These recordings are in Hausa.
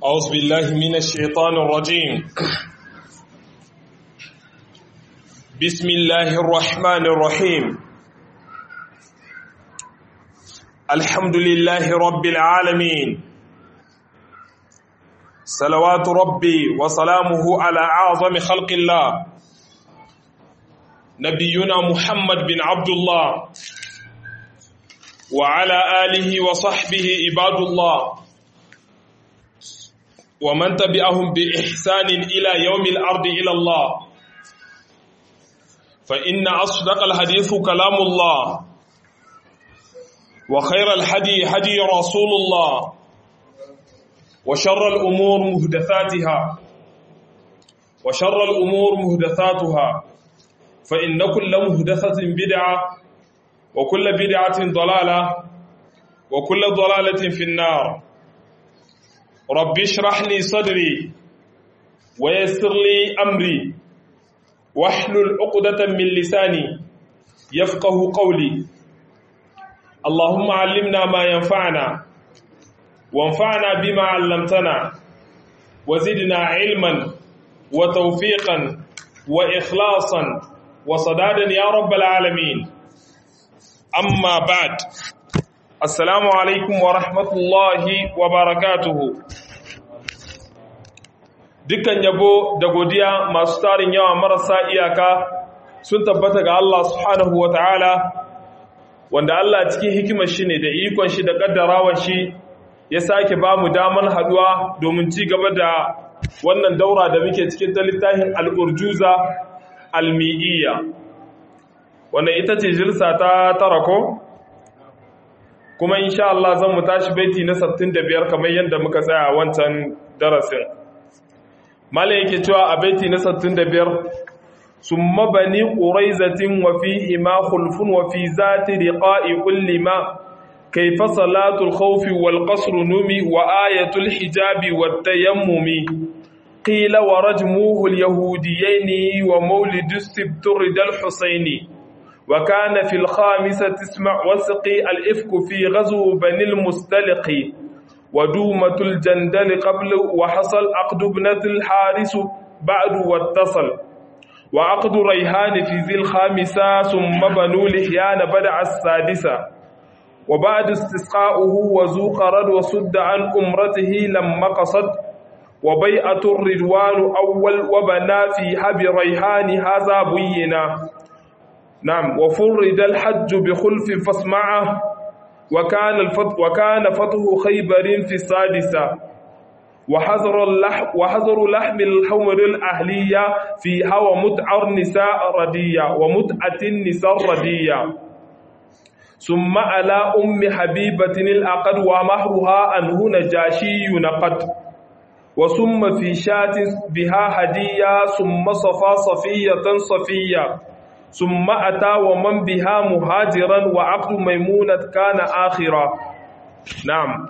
أعوذ بالله من الشيطان الرجيم بسم الله الرحمن الرحيم الحمد لله رب العالمين صلوات ربي وسلامه على أعظم خلق الله نبينا محمد بن عبد الله وعلى آله وصحبه عباد الله ومن تبعهم بإحسان إلى يوم الأرض إلى الله فإن أصدق الحديث كلام الله وخير الحدي حدي رسول الله وشر الأمور مهدثاتها وشر الأمور مهدثاتها فإن كل مهدثة بدعة وكل بدعة ضلالة وكل ضلالة في النار رب اشرح لي صدري ويسر لي أمري واحلل عقدة من لساني يفقه قولي اللهم علمنا ما ينفعنا وانفعنا بما علمتنا وزدنا علما وتوفيقا وإخلاصا وصدادا يا رب العالمين أما بعد Assalamu alaikum wa rahmatullahi wa barakatuhu. Dukkan yabo da godiya masu tarin yawa marasa iyaka sun tabbata ga Allah subhanahu wa ta'ala, wanda Allah cikin hikimar shi ne da ikon shi da ƙaddarawar shi ya sake ba mu damar haduwa domin ci gaba da wannan daura da muke cikin ta littafin al'urjuza al-mi'iyya. Wannan ita ce jirsa ta tara ko? kuma insha Allah zan mu tashi baiti na 65 kamar yadda muka tsaya wancan darasin malai yake cewa a baiti na 65 summa bani quraizatin wa fihi ma khulfun wa fi zati riqa'i kulli ma kayfa salatul khawfi wal qasr numi wa ayatul hijabi wat tayammumi qila wa rajmuhu al yahudiyaini wa mawlidus sibtur dal husaini وكان في الخامسة تسمع وسقي الإفك في غزو بني المستلق ودومة الجندل قبل وحصل عقد ابنة الحارس بعد واتصل وعقد ريهان في ذي الخامسة ثم بنو لحيان بدع السادسة وبعد استسقاؤه وزوق رد وسد عن أمرته لما قصد وبيعة الرضوان أول وبنى فيها بريهان هذا بينا نعم وفرد الحج بخلف فاسمعه وكان الفتح وكان فتح خيبر في السادسة وحظر اللحم وحظر لحم الحمر الأهلية فيها ومتع النساء ردية ومتعة النساء ردية ثم على أم حبيبة الأقد ومهرها أنه نجاشي نقد وثم في شاة بها هدية ثم صفا صفية صفية ثم أتى ومن بها مهاجرا وعقد ميمونة كان آخرا نعم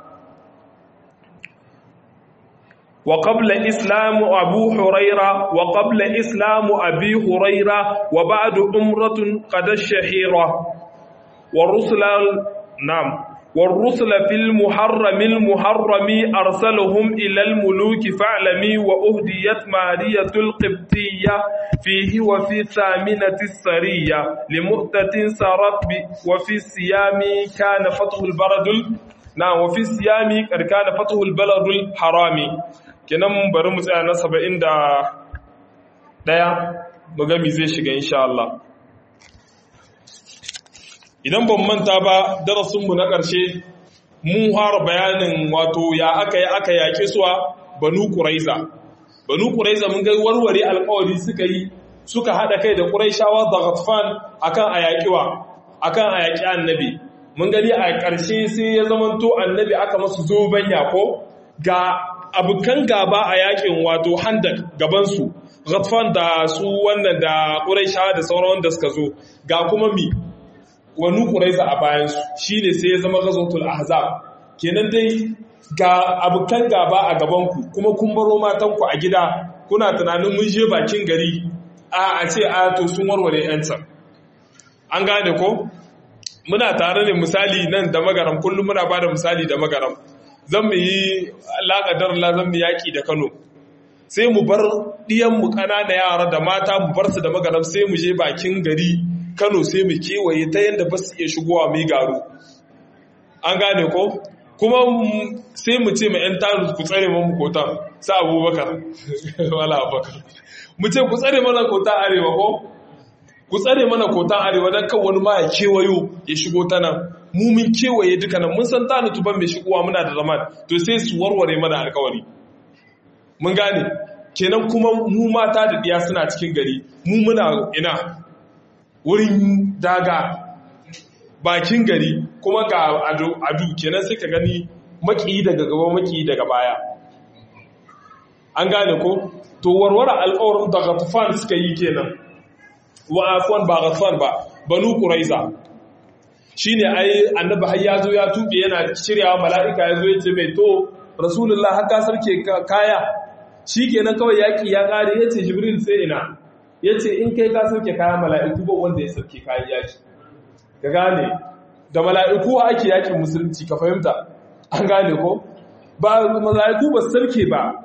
وقبل إسلام أبو هريرة وقبل إسلام أبي هريرة وبعد أمرة قد الشهيرة والرسل نعم والرسل في المحرم المحرم أرسلهم إلى الملوك فاعلمي وأهديت مارية القبطية فيه وفي ثامنة السرية لمؤتة سارت وفي الصيام كان فتح البرد نعم وفي الصيام كان فتح البلد الحرامي kenan bari mu tsaya na 71 mu ga me zai shiga insha Allah idan ban manta ba darasinmu na ƙarshe mun fara bayanin wato ya aka yi aka yaƙe suwa banu ƙuraiza banu ƙuraiza mun ga warware alƙawari suka yi suka haɗa kai da ƙuraishawa da ghatfan akan a yaƙiwa akan a yaƙi annabi mun gani a ƙarshe sai ya zamanto annabi aka masu zoben yako ga abokan gaba a yaƙin wato handak gabansu ghatfan da su wannan da ƙuraishawa da sauran wanda suka zo ga kuma mi wani ƙuraiza a bayansu shi ne sai ya zama gazotul ahzab kenan dai ga abokan gaba a gabanku kuma kun baro matanku a gida kuna tunanin mun je bakin gari a a ce a to sun warware yancan an gane ko muna tare ne misali nan da magaram kullum muna ba da misali da magaram zan mu yi laƙadar la zan mu yaƙi da kano sai mu bar ɗiyanmu ƙanana yara da mata mu bar su da magaram sai mu je bakin gari kano sai mu kewaye ta yadda ba su iya shigowa mai garu an gane ko kuma sai mu ce ma 'yan tanu ku tsare mu kotan sa abubakar wala abubakar mu ce ku tsare mana kota arewa ko ku tsare mana kotan arewa don kan wani ma ya kewayo ya shigo ta nan mu mun kewaye duka nan mun san tanu tuban mai shigowa muna da zaman to sai su warware mana alkawari mun gane kenan kuma mu mata da ɗiya suna cikin gari mu muna ina wurin daga bakin gari kuma ga adu kenan sai ka gani maki daga gaba maki daga baya an gane ko to warware alƙawarin da gatafan suka yi kenan wa afwan ba gatafan ba banu quraiza shine ai annabi har ya zo ya tuɓe yana shiryawa mala'ika ya zo ya ce mai to rasulullah har ka sarke kaya shi kenan kawai yaƙi ya ƙare ya ce jibril sai ina ya ce in kai ka sauke kayan mala'iku ba wanda ya sauke kayan yaƙi ka gane da mala'iku ake yaƙin musulunci ka fahimta an gane ko ba mala'iku ba sauke ba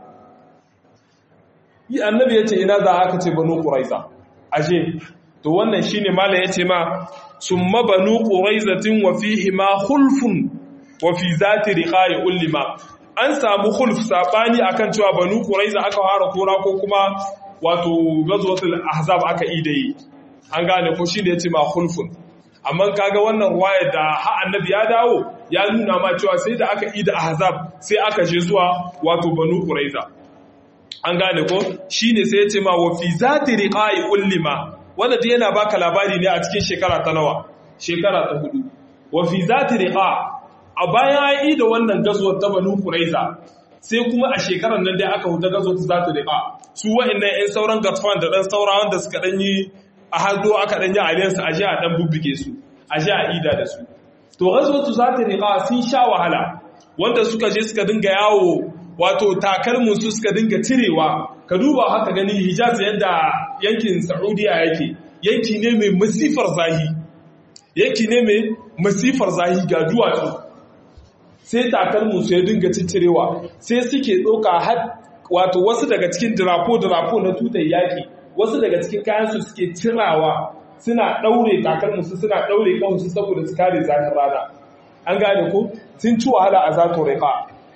yi annabi ya ce ina za aka ce banu ƙuraiza ashe to wannan shi ne mala ya ce ma sun mabanu ƙuraizatin wa fihi ma hulfun wa fi zati riƙaye ullima an samu hulf sabani akan cewa banu quraiza aka fara kora ko kuma wato gazwatul ahzab aka yi an gane ko shine yace ma hulfun amma kaga wannan ruwaya da ha annabi ya dawo ya nuna ma cewa sai da aka yi da ahzab sai aka je zuwa wato banu quraiza an gane ko shine sai yace ma wa fi zati riqa'i ullima wanda dai yana baka labari ne a cikin shekara ta nawa shekara ta hudu wa fi zati riqa' a bayan ya yi da wannan gazuwar ta banu kuraiza sai kuma a shekarar nan dai aka huta gazuwar ta zata riƙa su wa'annan 'yan sauran gatfan da ɗan saura wanda suka ɗan yi a hado aka ɗan yi aliyansu a ji a ɗan bubbuge su a ji a ida da su to gazuwar ta zata riƙa sun sha wahala wanda suka je suka dinga yawo wato takalmin su suka dinga cirewa ka duba haka gani hijaz yadda yankin saudiya yake yanki ne mai masifar zahi yanki ne mai masifar zahi ga duwatsu sai takalmin su ya dinga ciccirewa sai suke ɗauka har wato wasu daga cikin dirapo-dirapo na tutar yaƙi wasu daga cikin kayansu suke cirawa suna ɗaure takalmin su suna ɗaure ƙahunsu saboda su kare zafin rana an gane ko sun ci wahala a zato riƙa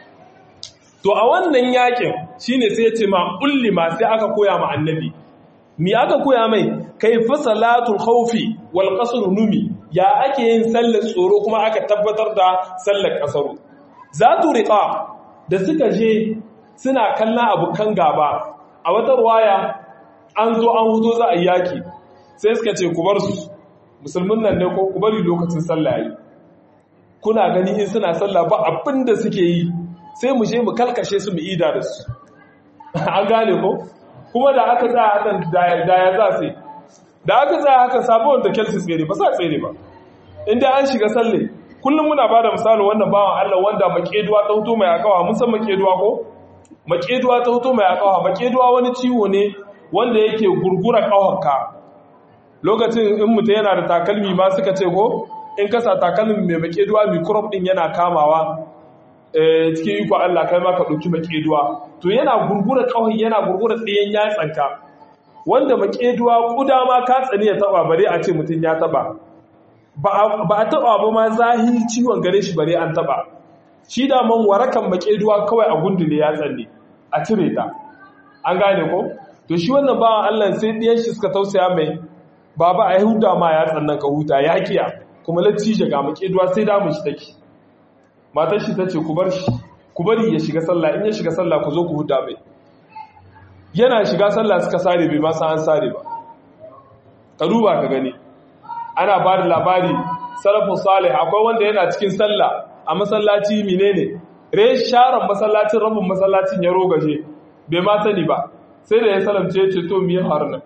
to a wannan yaƙin shine sai ya ce ma ma sai aka koya ma annabi mi aka koya mai kai fa salatul khawfi wal qasr numi ya ake yin sallar tsoro kuma aka tabbatar da sallar kasaru zatu riqa da suka je suna kallon abukan gaba a wata ruwaya an zo an hudo za a yaki sai suka ce ku bar su musulmin nan ne ko ku bari lokacin sallah yi kuna gani in suna sallah ba abin da suke yi sai mu je mu kalkashe su mu ida da su an gane ko kuma da aka tsaya hakan da ya za sai da aka tsaya haka sabon da kelsi tsere ba sa tsere ba inda an shiga salle kullum muna ba da misali wannan bawan Allah wanda makeduwa ta hoto mai akawa mun san makeduwa ko makeduwa ta hoto mai akawa makeduwa wani ciwo ne wanda yake gurgura kawarka lokacin in mutum yana da takalmi ma suka ce ko in kasa takalmi mai makeduwa microbe din yana kamawa cikin iko Allah kai ma ka ɗauki makeduwa to yana gurgura kawai yana gurgura tsayen yatsanka wanda makeduwa kuda ma ka tsani ya taba bare a ce mutum ya taba ba a taba ba ma zahi ciwon gare shi bare an taba shi da man warakan makeduwa kawai a gundule ya tsanne a cire ta an gane ko to shi wannan bawan Allah sai ɗiyan shi suka tausaya mai baba a huda ma ya tsannan ka huta ya kiya kuma lacci ga makeduwa sai damu shi take matar shi ta ce ku bar shi ku bari ya shiga sallah in ya shiga sallah ku zo ku huda mai yana shiga sallah suka sare bai masa an sare ba ka duba ka gani ana ba da labari salafin salih akwai wanda yana cikin sallah a masallaci menene re sharan masallacin rabin masallacin ya rogaje bai ma sani ba sai da ya salamce ya ce to miye haruna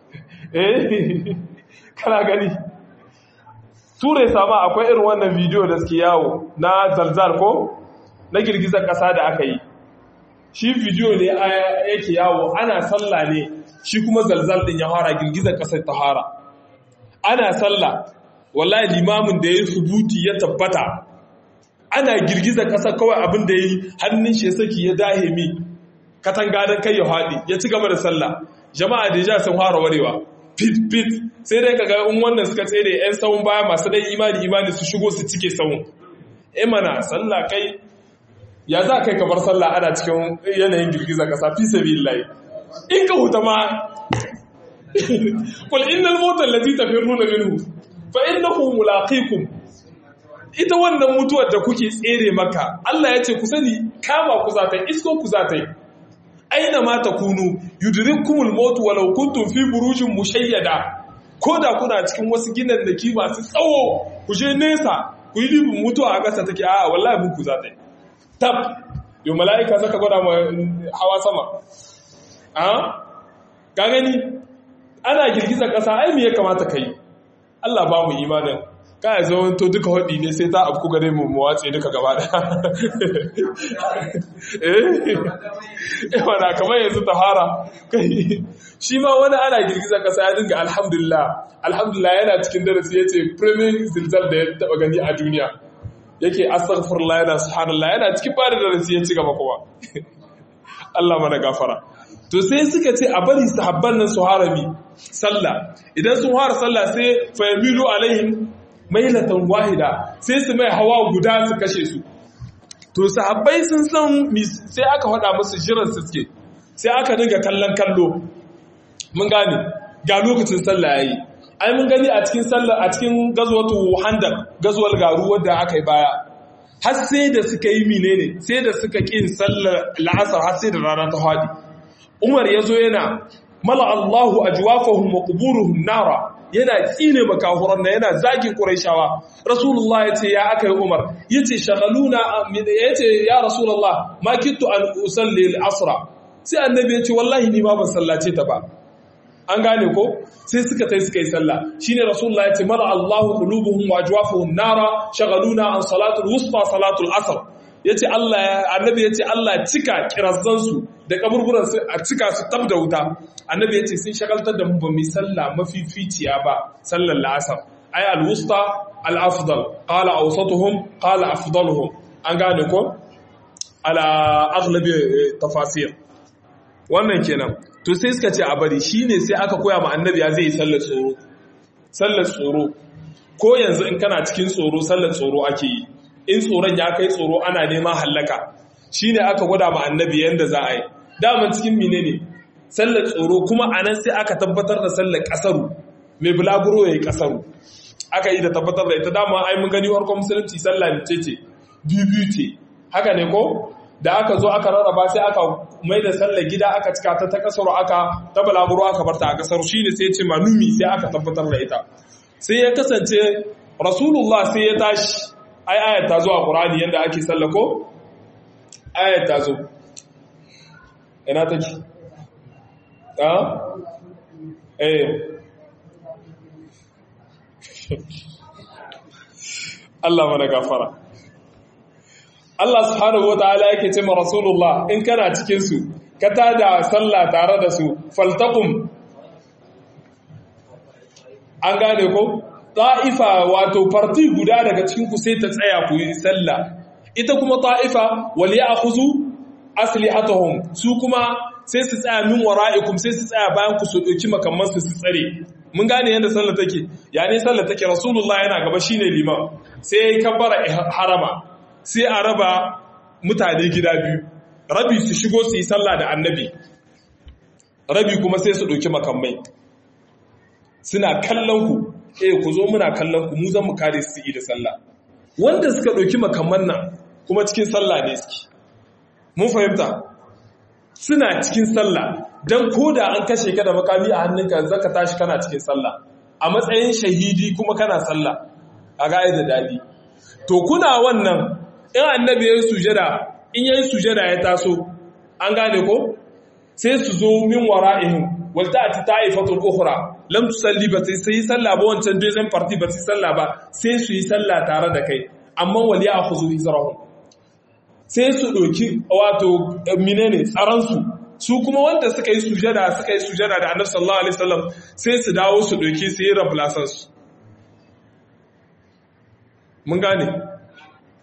eh kana gani ture sama akwai irin wannan bidiyo da suke yawo na zalzal ko na girgizar ƙasa da aka yi shi bidiyo ne yake yawo ana sallah ne shi kuma zalzal din ya fara girgizar ƙasar ta fara ana sallah wallahi limamin da ya subuti ya tabbata ana girgiza ƙasa kawai abin da ya yi hannun shi ya saki ya dahe mi katanga don kai ya haɗi ya ci gaba da sallah jama'a da ja sun fara warewa fit fit sai dai kaga in wannan suka tsere yan sawun baya masu dai imani imani su shigo su cike sawun eh mana sallah kai ya za kai ka bar sallah ana cikin yanayin girgiza ƙasa fi sabilillahi in ka huta ma qul innal mauta allati tafirruna minhu fa innahu mulaqikum ita wannan mutuwar da kuke tsere maka Allah ya ce ku sani kama ku za ta isko ku za ta yi aina ma takunu yudrikumul maut walau kuntum fi burujin mushayyada ko da kuna cikin wasu ginan da ki masu tsawo ku je nesa ku yi dibin mutuwa a ƙasa take a wallahi mun ku za ta yi tab yau mala'ika saka gwada ma hawa sama a ka gani ana girgizar ƙasa ai me ya kamata ka yi Allah ba mu imanin ka ya zama to duka haɗi ne sai ta afku gare mu mu watse duka gaba da eh wana kamar yanzu tahara kai shi ma wani ana girgizar ƙasa ya dinga alhamdulillah alhamdulillah yana cikin darasi yace premier zilzal da ya taba gani a duniya yake astaghfirullah yana subhanallah yana cikin bada darasi ya ci gaba kuma Allah mana gafara to sai suka ce a bari sahabban nan su harami sallah idan sun fara sallah sai fa yamilu alaihim mailatan wahida sai su mai hawa guda su kashe su to sahabbai sun san sai aka faɗa musu jiran su suke sai aka dinga kallon kallo mun gane ga lokacin sallah yayi ai mun gani a cikin sallah a cikin gazwatu handar gazwal garu wanda aka yi baya har sai da suka yi menene sai da suka kin sallar la'asar har sai da rana ta hadi Umar yazo yana mala Allahu ajwafahum wa quburuhum nara yana tsine makahuran nan yana zagin quraishawa rasulullah yace ya aka yi Umar yace shagaluna yace ya rasulullah ma kittu an usalli al-asra sai annabi yace wallahi ni ma ban sallace ta ba an gane ko sai suka tai suka yi sallah shine rasulullah ya ce mala Allahu qulubuhum wa ajwafuhum nara shagaluna an salatul wusta salatul asr yace Allah annabi yace Allah cika kirazzan su da kaburburan su a cika su tab da wuta annabi yace sun shagaltar da mu ba mu sallah mafificiya ba sallar la'asar ay al wusta al afdal qala awsatuhum qala afdaluhum an gane ko ala aghlabi tafasir wannan kenan to sai suka ce a bari shine sai aka koya ma annabi ya zai yi sallar tsoro sallar tsoro ko yanzu in kana cikin tsoro sallar tsoro ake yi in tsoron ya kai tsoro ana neman hallaka shine aka gwada ma annabi yanda za a yi daman cikin mine ne sallar tsoro kuma anan sai aka tabbatar da sallar kasaru mai bulaguro ya yi kasaru aka yi da tabbatar da ita dama ai mun gani farkon musulunci sallah ce ce biyu biyu ce haka ne ko da aka zo aka rarraba sai aka mai da sallar gida aka cika ta ta kasar aka ta balaguro aka barta a kasar shi ne sai ya ce manumi sai aka tabbatar da ita sai ya kasance rasulullah sai ya tashi ai ayat ta zo a qur'ani yanda ake sallako ayat ta zo ina take a eh Allah mana gafara Allah subhanahu wataala yake ce ma Rasulullah in kana cikin su ka tada sallah tare da su faltaqum an gane ko ta'ifa wato parti guda daga cikin ku sai ta tsaya ku yi sallah ita kuma ta'ifa wal ya'khuzu aslihatuhum su kuma sai su tsaya min wara'ikum sai su tsaya bayan ku su dauki makamman su su tsare mun gane yadda sallah take yani sallah take Rasulullah yana gaba shine liman sai ya kabbara harama sai a raba mutane gida biyu rabi su shigo su yi sallah da annabi rabi kuma sai su ɗauki makamai suna kallon ku eh ku zo muna kallon ku mu zan mu kare su yi da sallah wanda suka ɗauki makamman nan kuma cikin sallah ne suke mun fahimta suna cikin sallah don koda an kashe ka da makami a hannunka zaka tashi kana cikin sallah a matsayin shahidi kuma kana sallah a ga'ai da daɗi to kuna wannan in annabi ya yi sujada in ya yi sujada ya taso an gane ko sai su zo min wara'ihim walta ati ta'ifatul ukhra lam tusalli ba sai yi sallah ba wancan deuxième party ba sai sallah ba sai su yi sallah tare da kai amma wal ya'khudhu hizrahum sai su doki wato menene tsaron su su kuma wanda suka yi sujada suka yi sujada da annabi sallallahu alaihi wasallam sai su dawo su doki su yi replaçants mun gane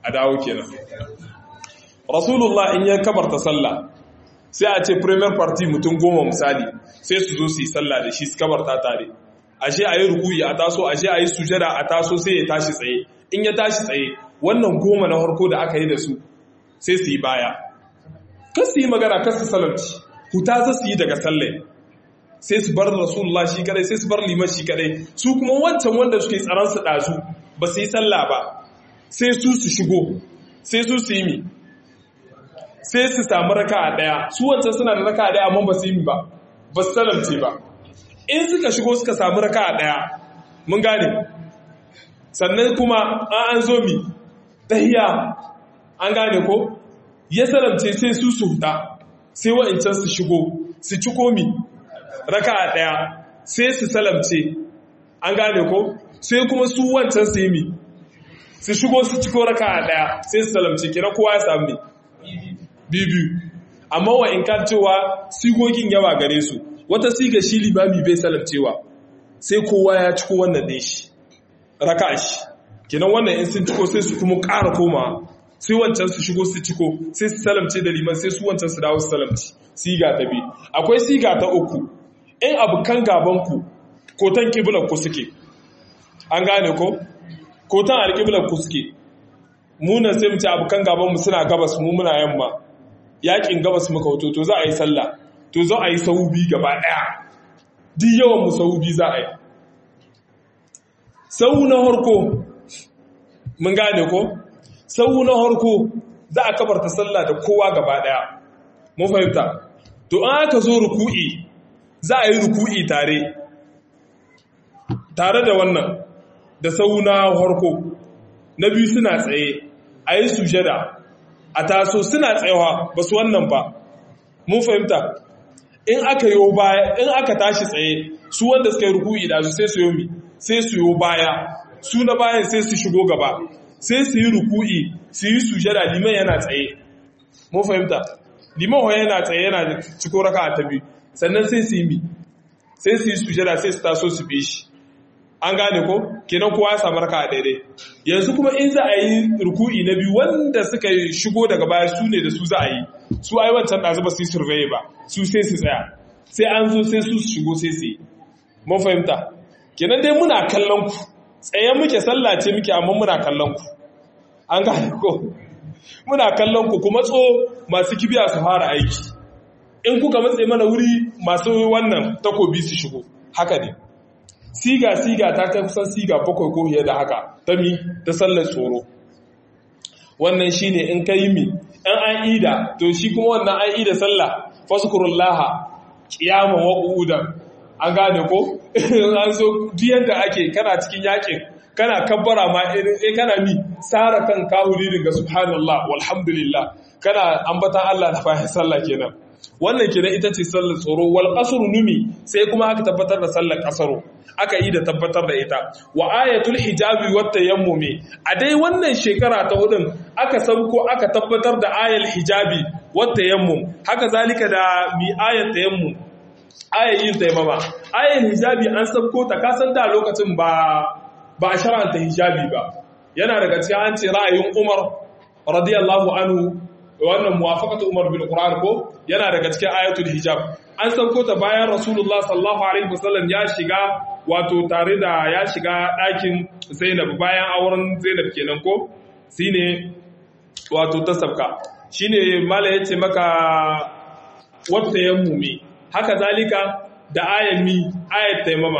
a dawo kenan rasulullah in ya kabarta sallah sai a ce premier party mutum goma misali sai su zo su yi sallah da shi su kabarta tare ashe a yi rukuyi a taso ashe a yi sujada a taso sai ya tashi tsaye in ya tashi tsaye wannan goma na harko da aka yi da su sai su yi baya kas su yi magana kas su salamci huta za su yi daga sallai sai su bar rasulullah shi kadai sai su bar liman shi kadai su kuma wancan wanda suke tsaron su dazu ba su yi sallah ba sai su su shigo sai su su yi mi sai su samu raka a daya su wancan suna da raka a daya amma ba su yi mi ba ba su salamce ba in suka shigo suka samu raka a daya mun gane sannan kuma an an zo mi tahiya an gane ko ya salamce sai su su huta sai wa'ancan su shigo su ci komi raka a ɗaya sai su salamce an gane ko sai kuma su wancan su yi mi su shigo su ciko raka a ɗaya sai su salamce kira kowa ya sami biyu amma wa in kan cewa sigogin yawa gare su wata siga shi limami bai salamcewa sai kowa ya ciko wannan ɗin shi raka shi kinan wannan in sun ciko sai su kuma ƙara koma sai wancan su shigo su ciko sai su salamce da liman sai su wancan su dawo su salamci siga ta biyu akwai siga ta uku in abokan gabanku kotan ku suke an gane ko kotan alƙiblanku suke munan sai mu ce abokan gabanmu suna gabas mu muna yamma yakin gabas muka hoto to za a yi sallah to za a yi saubi gaba ɗaya duk yawan mu saubi za a yi sau na harko mun gane ko sau na harko za a kabarta sallah da kowa gaba ɗaya mun fahimta to an aka zo ruku'i za a yi ruku'i tare tare da wannan da sauna harko na biyu suna tsaye a yi sujada a taso suna tsayawa ba su wannan ba mun fahimta in aka yi baya in aka tashi tsaye su wanda suka yi ruku'i da su sai su yomi sai su yi baya su na bayan sai su shigo gaba sai su yi ruku'i su yi sujada liman yana tsaye mun fahimta liman yana tsaye yana ciko raka ta biyu sannan sai su yi mi sai su yi sujada sai su taso su bi shi an gane ko kenan kowa ya samu raka daidai yanzu kuma in za a yi ruku'i na biyu wanda suka shigo daga baya su ne da su za a yi su ai wancan ɗazu ba su yi survey ba su sai su tsaya sai an zo sai su shigo sai su yi mun fahimta kenan dai muna kallon ku tsaye muke sallah ce muke amma muna kallon ku an gane ko muna kallon ku kuma tso masu kibiya su fara aiki in kuka matse mana wuri masu wannan takobi su shigo haka ne siga siga ta kai kusan siga bakwai ko fiye da haka ta mi ta sallar tsoro wannan shine in ka yi mi an an ida to shi kuma wannan an ida sallah faskurullaha qiyaman wa qu'udan an gane ko an so diyan da ake kana cikin yakin kana kabbara ma eh kana mi sara kan kahuri daga subhanallah walhamdulillah kana ambatan Allah da fahimtar sallah kenan wannan kenan ita ce sallar tsoro wal qasr numi sai kuma aka tabbatar da sallar qasaro aka yi da tabbatar da ita wa ayatul hijabi wat tayammumi a dai wannan shekara ta hudun aka sauko aka tabbatar da ayal hijabi wat tayammum haka zalika da mi ayat tayammum ayayin tayammama ayal hijabi an sauko ta kasan da lokacin ba ba a shar'anta hijabi ba yana daga cikin an ce ra'ayin Umar radiyallahu anhu wannan muwafaqatu Umar bin Qur'an ko yana daga cikin ayatul hijab an sauko ta bayan Rasulullah sallallahu alaihi wasallam ya shiga wato tare da ya shiga ɗakin Zainab bayan auren Zainab kenan ko shine wato ta sabka shine mala yace maka wata yammumi haka zalika da ayami ayat taimama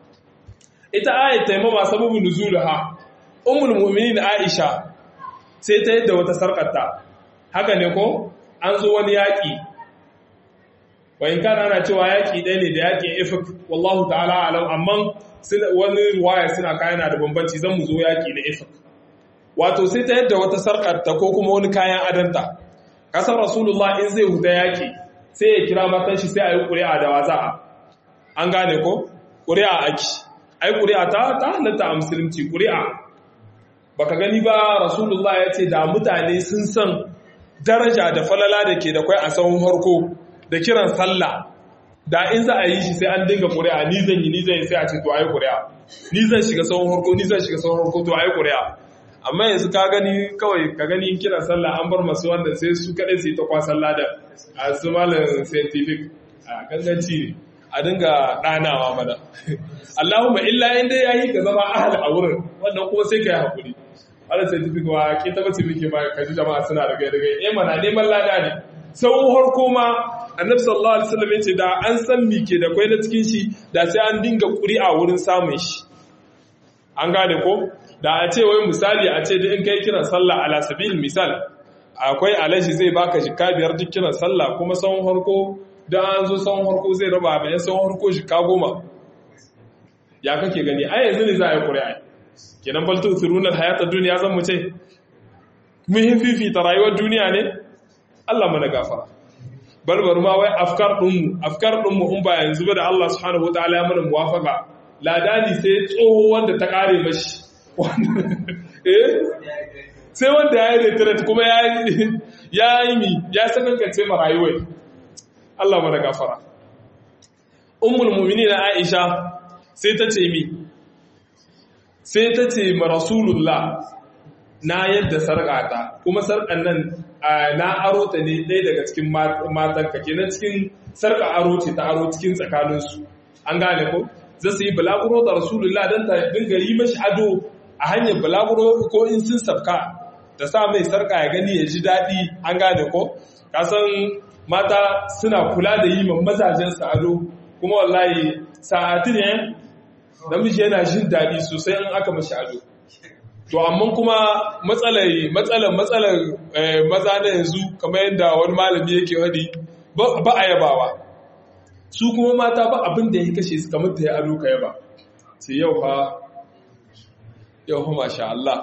ita ayat taimama sababin nuzulaha ummul mu'minin Aisha sai ta yadda wata sarkarta haka ne ko an zo wani yaƙi wayin kana ana cewa yaƙi ɗaya ne da yaƙin ifik wallahu ta'ala alam amma wani ruwaya suna kayana da bambanci zan mu zo yaƙi na ifik wato sai ta yadda wata sarƙarta ko kuma wani kayan adanta kasar rasulullah in zai huta yaƙi sai ya kira matan shi sai a yi ƙuri'a da wasa an gane ko ƙuri'a aki ai ƙuri'a ta ta halatta a musulunci ƙuri'a baka gani ba rasulullah ya ce da mutane sun san daraja da falala da ke da kwai a tsawon harko da kiran sallah da in za a yi shi sai an dinga ƙuri'a ni zan yi ni zan yi sai a ce to ayi ƙuri'a ni zan shiga tsawon harko ni zan shiga tsawon harko to ayi ƙuri'a amma yanzu ka gani kawai ka gani kiran sallah an bar masu wanda sai su kaɗai su yi ta kwasan lada a su malin scientific a ganganci ne a dinga ɗanawa mana Allahumma illa inda ya yi ka zama ahal a wurin wannan kuma sai ka yi haƙuri wanda scientific wa ke tabbaci muke ba ka ji jama'a suna da gaida gai eh mana neman lada ne sau harko ma annabi sallallahu alaihi wasallam yace da an san mi ke da kwai na cikin shi da sai an dinga ƙuri'a wurin samun shi an gane ko da a ce wai misali a ce in kai kiran sallah ala sabil misal akwai alashi zai baka jika biyar duk kiran sallah kuma tsawon harko da an zo tsawon harko zai raba bayan tsawon harko jika goma ya kake gani ai yanzu ne za a yi ƙuri'a kenan bal tuthiruna hayata duniya zan mu ce muhim fifita rayuwar duniya ne Allah mana gafara barbar ma wai afkar ɗinmu afkar ɗinmu in ba yanzu ba da Allah subhanahu wataala ya mana muwafaka ladani sai tsoho wanda ta kare mashi sai wanda ya yi retret kuma ya yi mi ya sakankance ma rayuwar Allah mana gafara ummul mu'minin Aisha sai ta ce mi sai ta ce ma rasulullah na yadda sarƙata kuma sarƙan nan na aro ta ne ɗaya daga cikin matanka kenan cikin sarƙa aro ce ta aro cikin tsakaninsu an gane ko za su yi balaguro da rasulullah don ta dinga yi mashi ado a hanyar balaguro ko in sun sabka ta sa mai sarƙa ya gani ya ji daɗi an gane ko kasan mata suna kula da yi mazajensu ado kuma wallahi sa'atin yan namiji yana jin daɗi sosai in aka mashi ado to amma kuma matsalar matsalar matsalar maza na yanzu kamar yadda wani malami yake wadi ba a yabawa su kuma mata ba abin da ya kashe su kamar ta yi ado ka yaba sai yau fa yau fa masha Allah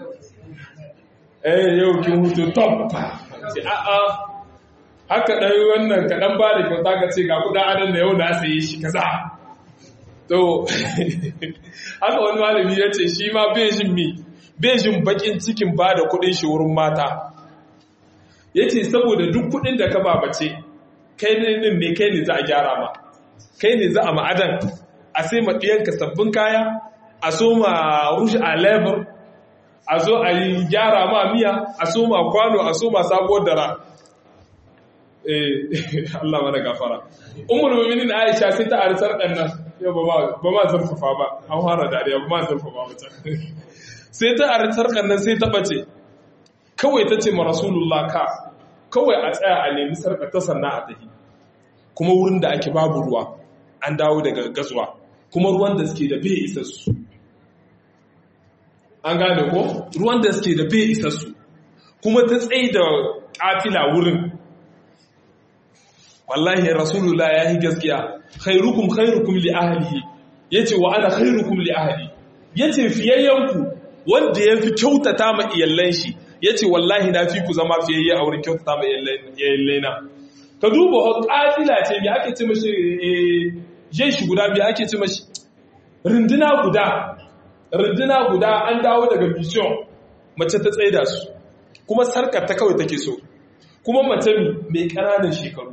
eh yau kin hutu top sai a a haka dai wannan kaɗan ba da kyauta ka ce ga kuɗin adon da yau na saye shi kaza to haka wani malami ya ce shi ma bai jin mi bejin bakin cikin ba da kudin shi wurin mata ya ce saboda duk kudin da ka babace kai ne ne kai ne za a gyara ma kai ne za a ma'adan a sai maɗiyanka sabbin kaya a so ma rushe a lebar a zo a yi gyara ma miya a so ma kwano a so ma sabuwar dara Allah mana gafara umar muminin aisha sai ta arisar ɗan nan yau ba ma zarfafa ba an fara dariya ba ma zarfafa ba sai ta a sarkar nan sai ta bace kawai ta ce ma rasulullah ka kawai a tsaya a nemi sarkar ta sannan a tafi kuma wurin da ake babu ruwa an dawo daga gazuwa kuma ruwan da suke da bai isa su an gane ko ruwan da suke da bai isa su kuma ta tsaye da kafila wurin wallahi rasulullah ya yi gaskiya khairukum khairukum li ahlihi yace wa ana khairukum li ahli yace fiyayyanku wanda ya fi kyautata ma iyallan shi ya ce wallahi na fi ku zama fiyayye a wurin kyautata ma iyallai na ka duba ƙafila ce mai ake ce mashi jai shi guda mai ake ce mashi rinduna guda rinduna guda an dawo daga mission mace ta tsaida su kuma sarkar ta kawai take so kuma mace mai ƙananan shekaru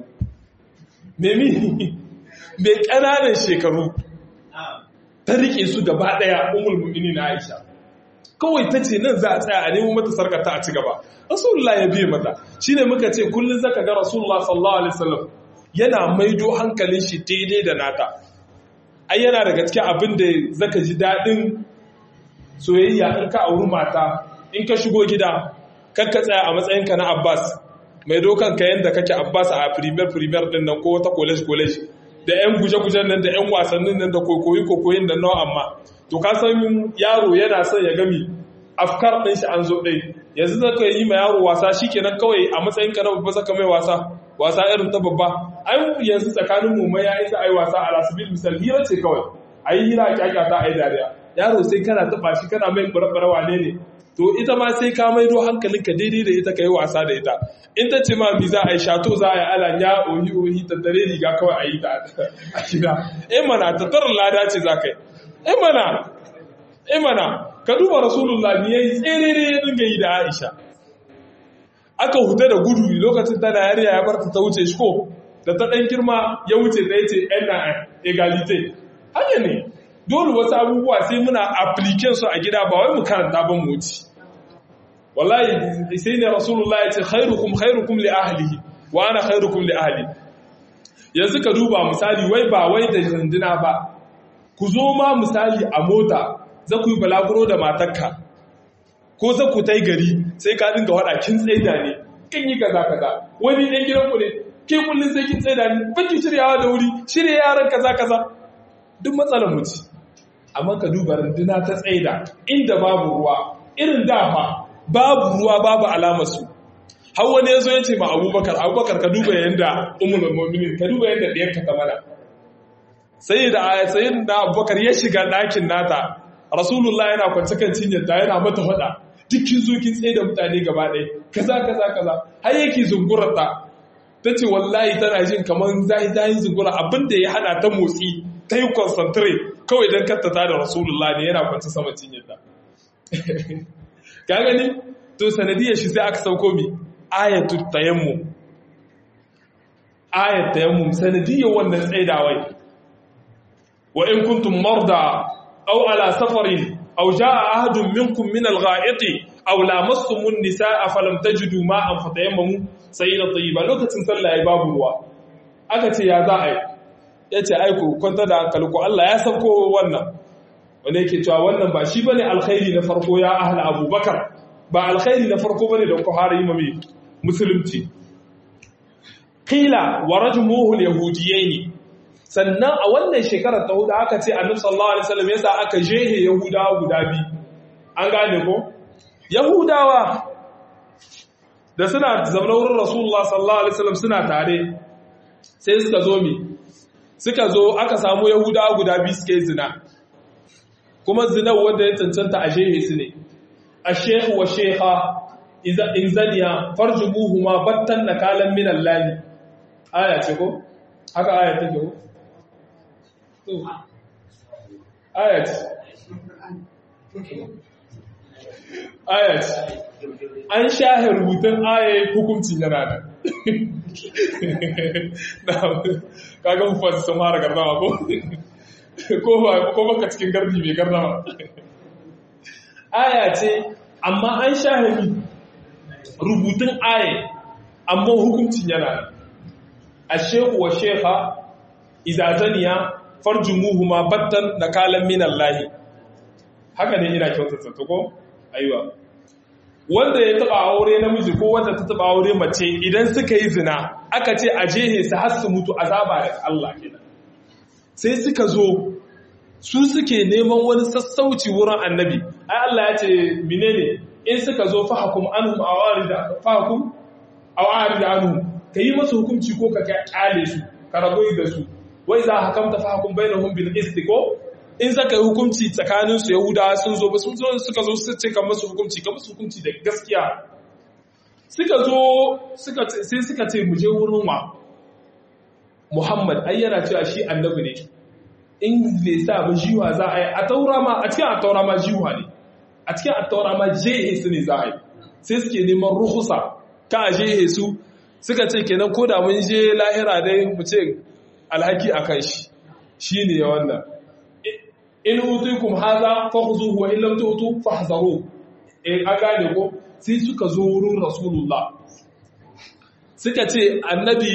mai ƙananan shekaru ta riƙe su gaba ɗaya umul mu'minin na Aisha kawai ta ce nan za a tsaya a nemo mata sarkata a ci gaba rasulullah ya biye mata shine muka ce kullum zaka ga rasulullah sallallahu alaihi wasallam yana maido hankalin shi daidai da nata ai yana daga cikin abin da zaka ji dadin soyayya in ka auri mata in ka shigo gida kar ka tsaya a matsayinka na Abbas mai dokan ka yanda kake Abbas a premier premier din nan ko wata college college da yan guje-gujen nan da yan wasannin nan da kokoyi kokoyin da nawa amma to ka san yaro yana son ya gami afkar ɗin shi an zo ɗai yanzu zaka yi ma yaro wasa shikenan kawai a matsayin ka na babba saka mai wasa wasa irin ta babba ai yanzu tsakanin mu mai yayi sa ai wasa a lasbil misal hira ce kawai ai hira a kyakya ta ai dariya yaro sai kana taba shi kana mai barbara wane ne to ita ma sai ka maido hankalinka daidai da ita kai wasa da ita in ta ce ma mi za a yi shato za a yi ala ya ohi ohi tattare riga kawai a yi ta a gida eh mana tattarar lada ce za ka yi imana imana ka duba rasulullah ne yayi tserere ya dinga yi da Aisha aka huta da gudu lokacin tana yariya ya barta ta wuce shi ko da ta dan girma ya wuce da yace na egalite hanya ne dole wasu abubuwa sai muna application su a gida ba wai mu karanta ban mu wuce wallahi sai ne rasulullah ya ce khairukum khairukum li ahlihi wa ana khairukum li ahli yanzu ka duba misali wai ba wai da runduna ba ku zo ma misali a mota za ku yi balaguro da matarka ko za ku tai gari sai ka dinga wada kin tsaida ne kin yi kaza kaza wani ɗan gidan ku ne ke kullun sai kin tsaida ne baki shiryawa da wuri shirya yaran kaza kaza duk matsalar mu ce amma ka duba runduna ta tsaida inda babu ruwa irin dafa babu ruwa babu alamar su har wani yazo ya ce ma Abubakar Abubakar ka duba yanda ummul mu'minin ka duba yanda ɗiyar ka mana sai da sayin da Abubakar ya shiga ɗakin nata Rasulullah yana kwance kan cinyarta yana mata faɗa dukkin zo kin tsaye da mutane gaba ɗaya kaza kaza kaza har yake zungurar ta tace wallahi tana jin kamar zai zai zungura abinda ya hana ta motsi ta yi concentrate kawai don kattata da rasulullah ne yana kwanci sama cinyarta ka gani to sanadiyar shi sai aka sauko mi ayatul tayammum ayat tayammum sanadiyar wannan tsaidawai wa in kuntum marda aw ala safarin aw jaa ahadun minkum min al-gha'iti aw lamassumun nisaa falam tajidu ma'an fatayammamu sayyidan tayyiba lokacin sallah ya babu ruwa aka ce ya za a yi ya ce aiku kwanta da hankali ko Allah ya sauko wannan wanda yake cewa wannan ba shi bane alkhairi na farko ya ahla abubakar ba alkhairi na farko bane da ku har yi mami musulunci qila wa rajmuhu alyahudiyaini sannan a wannan shekarar ta hudu aka ce annabi sallallahu alaihi wasallam yasa aka jehe yahudawa guda biyu an gane ko yahudawa da suna zaune wurin rasulullah sallallahu alaihi wasallam suna tare sai suka zo mi suka zo aka samu yahudawa guda biyu suke zina kuma zinar wanda ya cancanta a shehe su ne a shehu wa sheha in zaniya farjubuhu ma battan na kalan minan lani aya ce ko? haka aya ta ko? aya ce aya ce an shahe rubutun aya hukuncin yana da kaga mu fasi sun mara gardama ko ko baka cikin gardi mai gardama aya ce amma an shahimi rubutun aya amma hukuncin yana a shehu wa sheha izazaniya farjumuhu ma battan da kalan minan lahi haka ne ina kyautata ta ko aiwa wanda ya taba aure namiji ko wanda ta taba aure mace idan suka yi zina aka ce a jehe su har su mutu azaba da Allah kenan sai suka zo su suke neman wani sassauci wurin annabi ai Allah ya ce menene in suka zo fahakum anhum awarida fahakum awarida anhum kai masu hukunci ko ka kyale su ka rabu da su wai za hakamta fahakum bainahum bil qist ko in zaka yi hukunci tsakanin su yahudawa sun zo ba sun zo suka zo su ce kan masu hukunci kan masu hukunci da gaskiya suka zo suka sai suka ce mu je wurin wa Muhammad ai yana cewa shi annabi ne in bai sa ba jiwa za a yi a taura ma a cikin a taura ma jiwa ne a cikin a taura ma jehe su ne za a yi sai suke neman ruhusa ka a jehe su suka ce kenan ko da mun je lahira dai mu ce alhaki a kan shi shi ne wannan in utukum haza fakhuzuhu wa in lam tu'tu fahzaru eh an gane ko sai suka zo wurin rasulullah suka ce annabi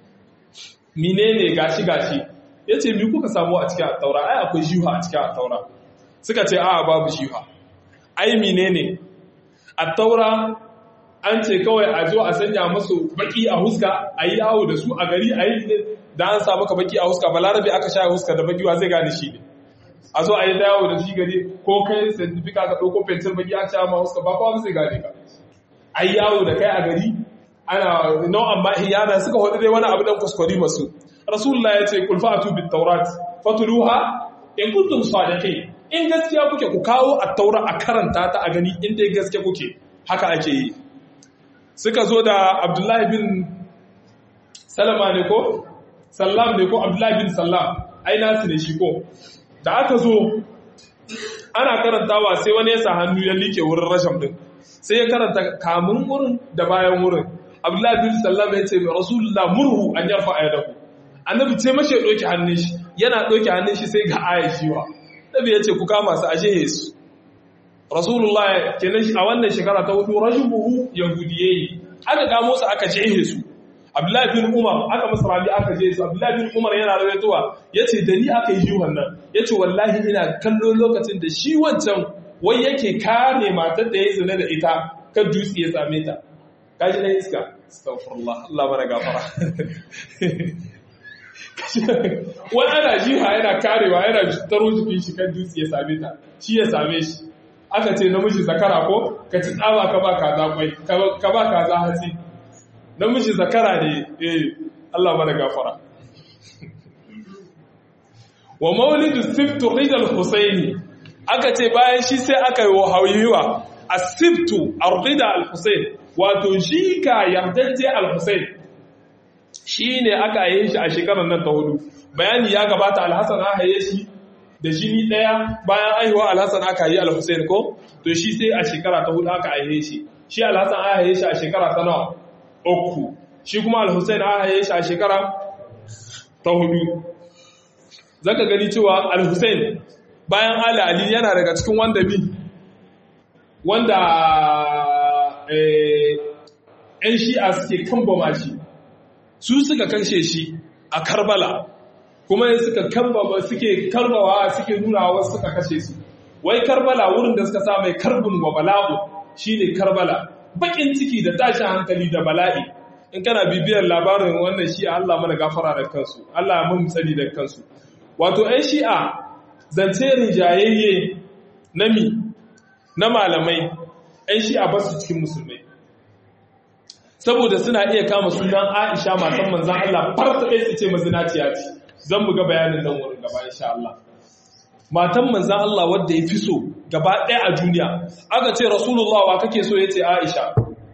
menene gashi gashi yace mi kuka samu a cikin at-taura ai akwai jiha a cikin at-taura suka ce a babu jiha ai menene at-taura an ce kawai a zo a sanya musu baki a huska a yi yawo da su a gari a yi da an sa maka baki a huska balarabe aka sha huska da baki wa zai gane shi ne a zo a yi dawo da shi gari ko kai santifika ka ɗauko fentir baki aka sha ma huska ba kowa zai gane ka a yi yawo da kai a gari ana nau'an ma iyana suka hudu dai wani abu dan kuskure masu rasulullah ya ce kul fa'atu bit tawrat fatuluha in kuntum sadiqin in gaskiya kuke ku kawo at-taura a karanta ta a gani in dai gaskiya kuke haka ake yi suka zo da abdullahi bin salama ne ko sallam ne ko abdullahi bin sallam ai nasu ne shi ko da aka zo ana karantawa sai wani ya sa hannu ya like wurin rasham din sai ya karanta kamun wurin da bayan wurin abdullahi bin sallam ya ce rasulullah murhu an yarfa ayadahu annabi ce mashi ya doki hannun shi yana doki hannun shi sai ga aya shiwa nabi ya ce ku kama su ashe yesu rasulullah kenan a wannan shekara ta hudu rajubuhu yahudiyayi aka gamo su aka jehe su abdullahi bin umar aka masa rabi aka je su abdullahi bin umar yana rawaitowa yace da ni aka yi juhan nan yace wallahi ina kallo lokacin da shi wancan wai yake kare matar da ya zina da ita kan dutse ya same ta kaji na iska astaghfirullah Allah mana gafara wani ana jiha yana karewa yana taro jikin shi kan dutse ya same ta shi ya same shi aka ce namiji zakara ko ka ci tsawa ka ba kaza kwai ka ba kaza hatsi namiji zakara ne eh Allah mana gafara wa maulidu siftu rijal husaini aka ce bayan shi sai aka yi wa hawiwa asibtu ardida al-husain wato shi ka yardajje al-husain shi ne aka haye shi a shekarar nan ta hudu bayani ya gabata al-hasan aka haye shi da jini daya bayan aihuwa al-hasan aka yi al-husain ko to shi sai a shekara ta hudu aka haye shi shi al-hasan aka haye shi a shekara ta nawa uku shi kuma al-husain aka haye shi a shekara ta hudu zaka gani cewa al-husain bayan ali ali yana daga cikin wanda bi wanda ‘yan shi'a suke kambama shi su suka kashe shi a karbala kuma suka kambama suke karbawa suke nuna wasu suka kashe su wai karbala wurin da suka sa mai karbin wa bala'u shi ne karbala bakin ciki da tashin hankali da bala'i in kana bibiyar labarin wannan shi'a Allah mana gafara da kansu Allah ya mun tsari da kansu wato ‘yan shi'a zance rijayayye na mi na malamai ‘yan shi'a ba su cikin musulmai saboda suna iya kama sunan aisha matan manzan Allah farta ɗaya su ce mazinaciya ce zan mu ga bayanin nan wurin gaba insha Allah matan manzan Allah wadda ya fi so gaba ɗaya a duniya aka ce rasulullah wa kake so ya ce aisha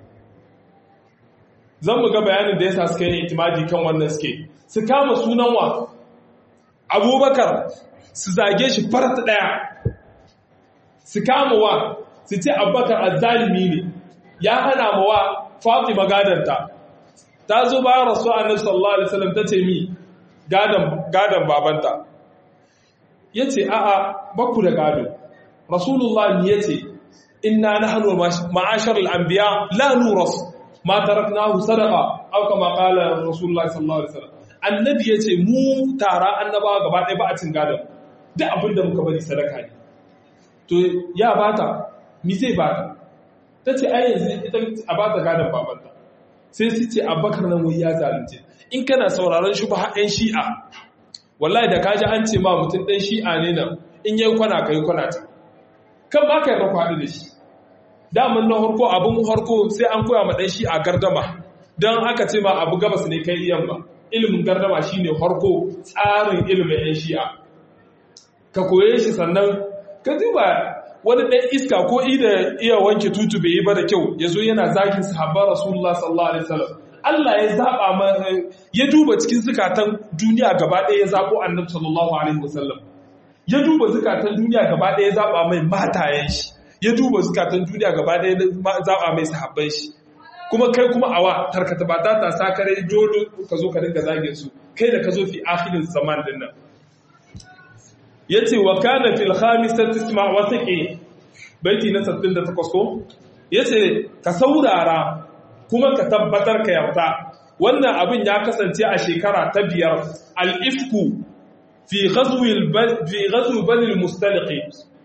zan mu ga bayanin da ya sa suka yi itimadi kan wannan suke su kama sunan wa abubakar su zage shi farta ɗaya su kama wa su ce abubakar azzalimi ne ya hana ma wa fatima gadanta ta zo bayan rasu annabi sallallahu alaihi wasallam ta ce mi gadan gadan babanta yace a'a baku da gado rasulullah ne yace inna nahnu ma'ashar al-anbiya la nuras ma taraknahu sadaqa aw kama qala rasulullah sallallahu alaihi wasallam annabi yace mu tara annabawa gaba ɗaya ba a cin gadon duk abinda muka bari sadaka ne to ya bata mi zai bata ta ce ai yanzu ita a ba ta gadon babanta sai su ce abakar nan wai ya zalunce in kana sauraron shi ba haɗin shi'a wallahi da kaji an ce ma mutum ɗan shi'a ne nan in yi kwana ka yi kwana ta kan ba ka yi rafa da shi daman na harko abin harko sai an koya ma ɗan shi'a gardama don aka ce ma abu gabas ne kai iyan ba ilimin gardama shine harko tsarin ilimin yan shi'a ka koye shi sannan ka duba wani ɗan iska ko ida iya wanke tutu bai yi ba da kyau ya zo yana zagin sahabban rasulullah sallallahu alaihi wasallam Allah ya zaba ya duba cikin zukatan duniya gaba ɗaya ya zabo annabi sallallahu alaihi wasallam ya duba zukatan duniya gaba ɗaya ya zaba mai matayen shi ya duba zukatan duniya gaba ɗaya ya zaba mai sahabban shi kuma kai kuma awa tarkata ba ta ta sakare dole ka zo ka dinga zagin su kai da ka zo fi akhirin zaman din nan ya ce wa kana fil khamisat tisma wa saqi baiti na 68 ko yace ka saurara kuma ka tabbatar ka yarda wannan abin ya kasance a shekara ta biyar al-ifku fi ghazwi fi ghazwi bani al-mustaliqi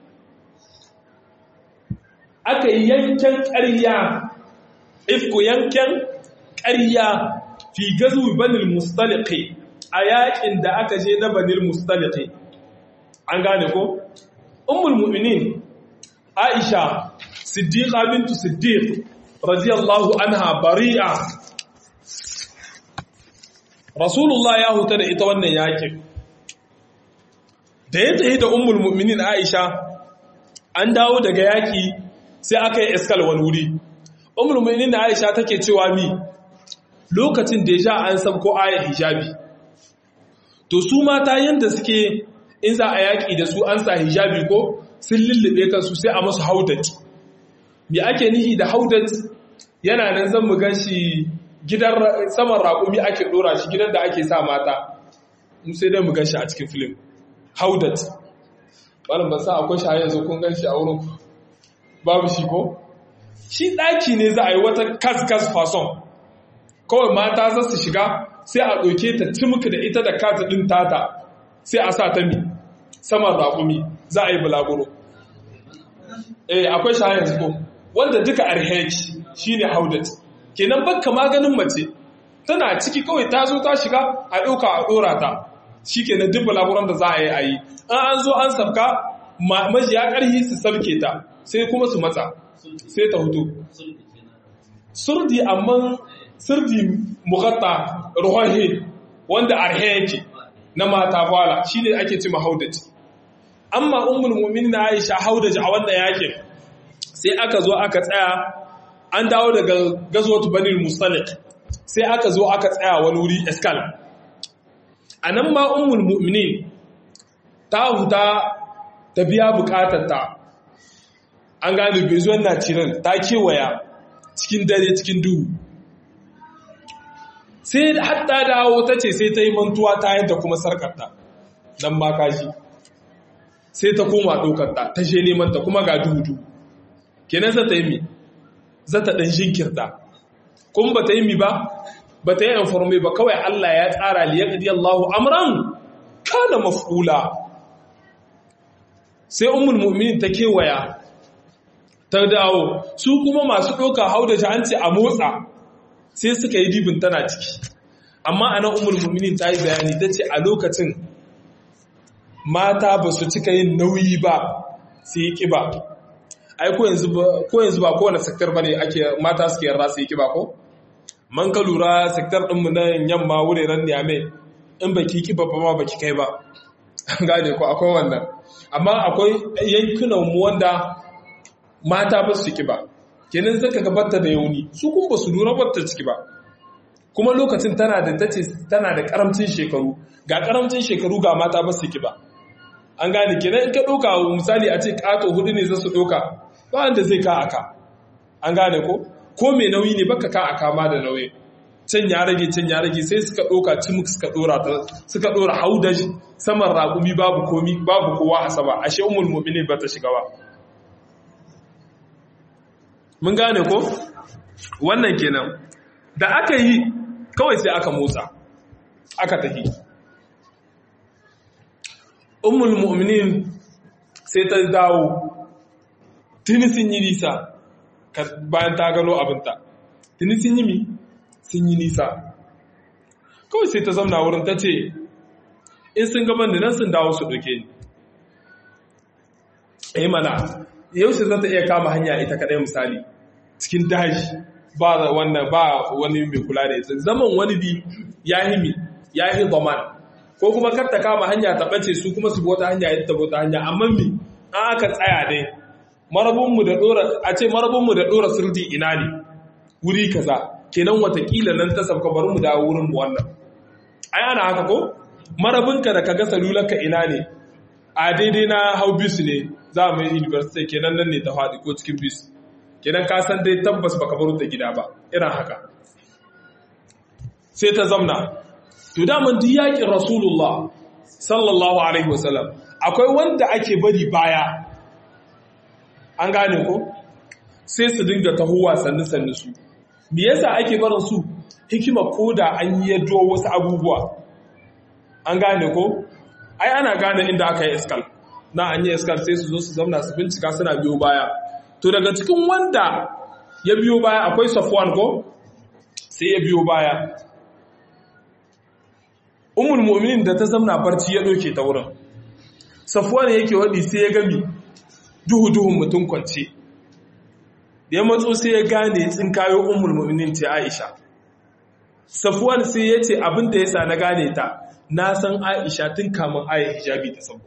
aka yankan ƙarya ifku yankan ƙarya fi ghazwi bani al-mustaliqi a yakin da aka je na bani al-mustaliqi an gane ko ummul mu'minin aisha siddiqa bintu siddiq radiyallahu anha bari'a rasulullah ya huta da ita wannan yakin da ya tafi da ummul mu'minin aisha an dawo daga yaki sai aka yi iskal wani wuri ummul mu'minin aisha take cewa mi lokacin da ya sha an sabko ayat hijabi to su mata yanda suke in za a yaƙi da su an sa hijabi ko sun lullube kansu sai a masu haudat me ake nihi da haudat yana nan zan mu gan shi gidan saman raƙumi ake ɗora shi gidan da ake sa mata sai dai mu gan shi a cikin filim haudat malam ba sa akwai shi yanzu kun gan shi a wurin ku babu shi ko shi ɗaki ne za a yi wata kas-kas fason kawai mata za su shiga sai a ɗauke ta cimka da ita da kata ɗin tata sai a sa ta mi saman raƙumi za a yi bulaguro eh akwai shi yanzu ko wanda duka arheki shi ne haudat kenan bakka maganin mace tana ciki kawai ta zo ta shiga a ɗauka a ɗora ta shi kenan duk bulaguron da za a yi a yi an an zo an sabka majiya ƙarhi su sabke ta sai kuma su matsa sai ta hutu surdi amma surdi mukatta ruhahi wanda arhe yake na mata fala shi ne ake cima haudaji amma ummul mu'minin na aisha haudaji a wannan yakin sai aka zo aka tsaya an dawo daga gazwatu banil mustalik sai aka zo aka tsaya wani wuri eskal a nan ma ummul mu'minin ta huta ta biya bukatarta an gane bezuwan na ciran ta kewaya cikin dare cikin duhu sai hatta dawo ta ce sai ta yi mantuwa ta yadda kuma sarkarta nan ma kashi sai ta koma ɗaukarta ta je neman ta kuma ga duhu kenan za ta yi mi za ta ɗan jinkirta kuma ba ta yi mi ba ba ta yi informe ba kawai Allah ya tsara liyar Allahu amran kana maf'ula sai ummul mu'minin ta kewaya ta dawo su kuma masu ɗauka hau da an ce a motsa sai suka yi dibin tana ciki amma ana ummul mu'minin ta yi bayani ta ce a lokacin mata ba su cika yin nauyi ba su yi ƙiba ai ko yanzu ba kowane sektar ba ne ake mata suke yarda su yi ƙiba ko man ka lura sektar ɗinmu na yamma wuraren niyame in ba ki ƙiba ba ma ba ki kai ba gane ko akwai wannan amma akwai yankunan mu wanda mata ba su ƙiba kenan zaka gabata da yauni su kun ba su lura ba ta ciki ba kuma lokacin tana da tace tana da karamcin shekaru ga karamcin shekaru ga mata ba su ƙiba an gane kenan in ka ɗauka misali a ce ƙato hudu ne za su ɗauka ba wanda zai ka aka an gane ko ko mai nauyi ne baka ka aka ma da nauyi can ya rage can ya rage sai suka ɗauka cimuk suka ɗora ta suka ɗora haudaj saman raƙumi babu komi babu kowa a sama ashe umul mu'minin ba ta shiga ba mun gane ko wannan kenan da aka yi kawai sai aka motsa aka tafi ummul mu'minin sai ta dawo tuni sun yi nisa bayan ta gano abinta tuni sun yi mi sun yi nisa kawai sai ta zamna wurin ta ce in sun gaban da nan sun dawo su ɗauke ni eh mana yaushe za ta iya kama hanya ita kaɗai misali cikin daji ba wannan ba wani mai kula da ita zaman wani bi ya himi ya yi zaman ko kuma kar ta kama hanya ta ɓace su kuma su bota hanya ya ta bota hanya amma mi an aka tsaya dai marabunmu da ɗora a ce marabunmu da ɗora sirdi ina ne wuri kaza kenan watakila nan ta sabka bari mu dawo wurin mu wannan ai ana haka ko marabinka da kaga salularka ina ne a daidai na hau bis ne za mu yi university kenan nan ne ta faɗi ko cikin bis kenan ka san dai tabbas baka baro ta gida ba irin haka sai ta zamna to daman duk yakin rasulullah sallallahu alaihi wasallam akwai wanda ake bari baya an gane ko sai su dinga tahowa sannu sannu su me yasa ake barin su hikima koda an yi yaddo wasu abubuwa an gane ko ai ana gane inda aka yi iskal na an yi iskal sai su zo su zamna su bincika suna biyo baya to daga cikin wanda ya biyo baya akwai safwan ko sai ya biyo baya umul mu'minin da ta zamna barci ya doke ta wurin safwan yake wadi sai ya gami duhu duhun mutum kwance da ya matso sai ya gane tsinkayo umul mu'minin ce Aisha safwan sai ya ce abin da yasa na gane ta na san Aisha tun kamun ayi hijabi ta sauko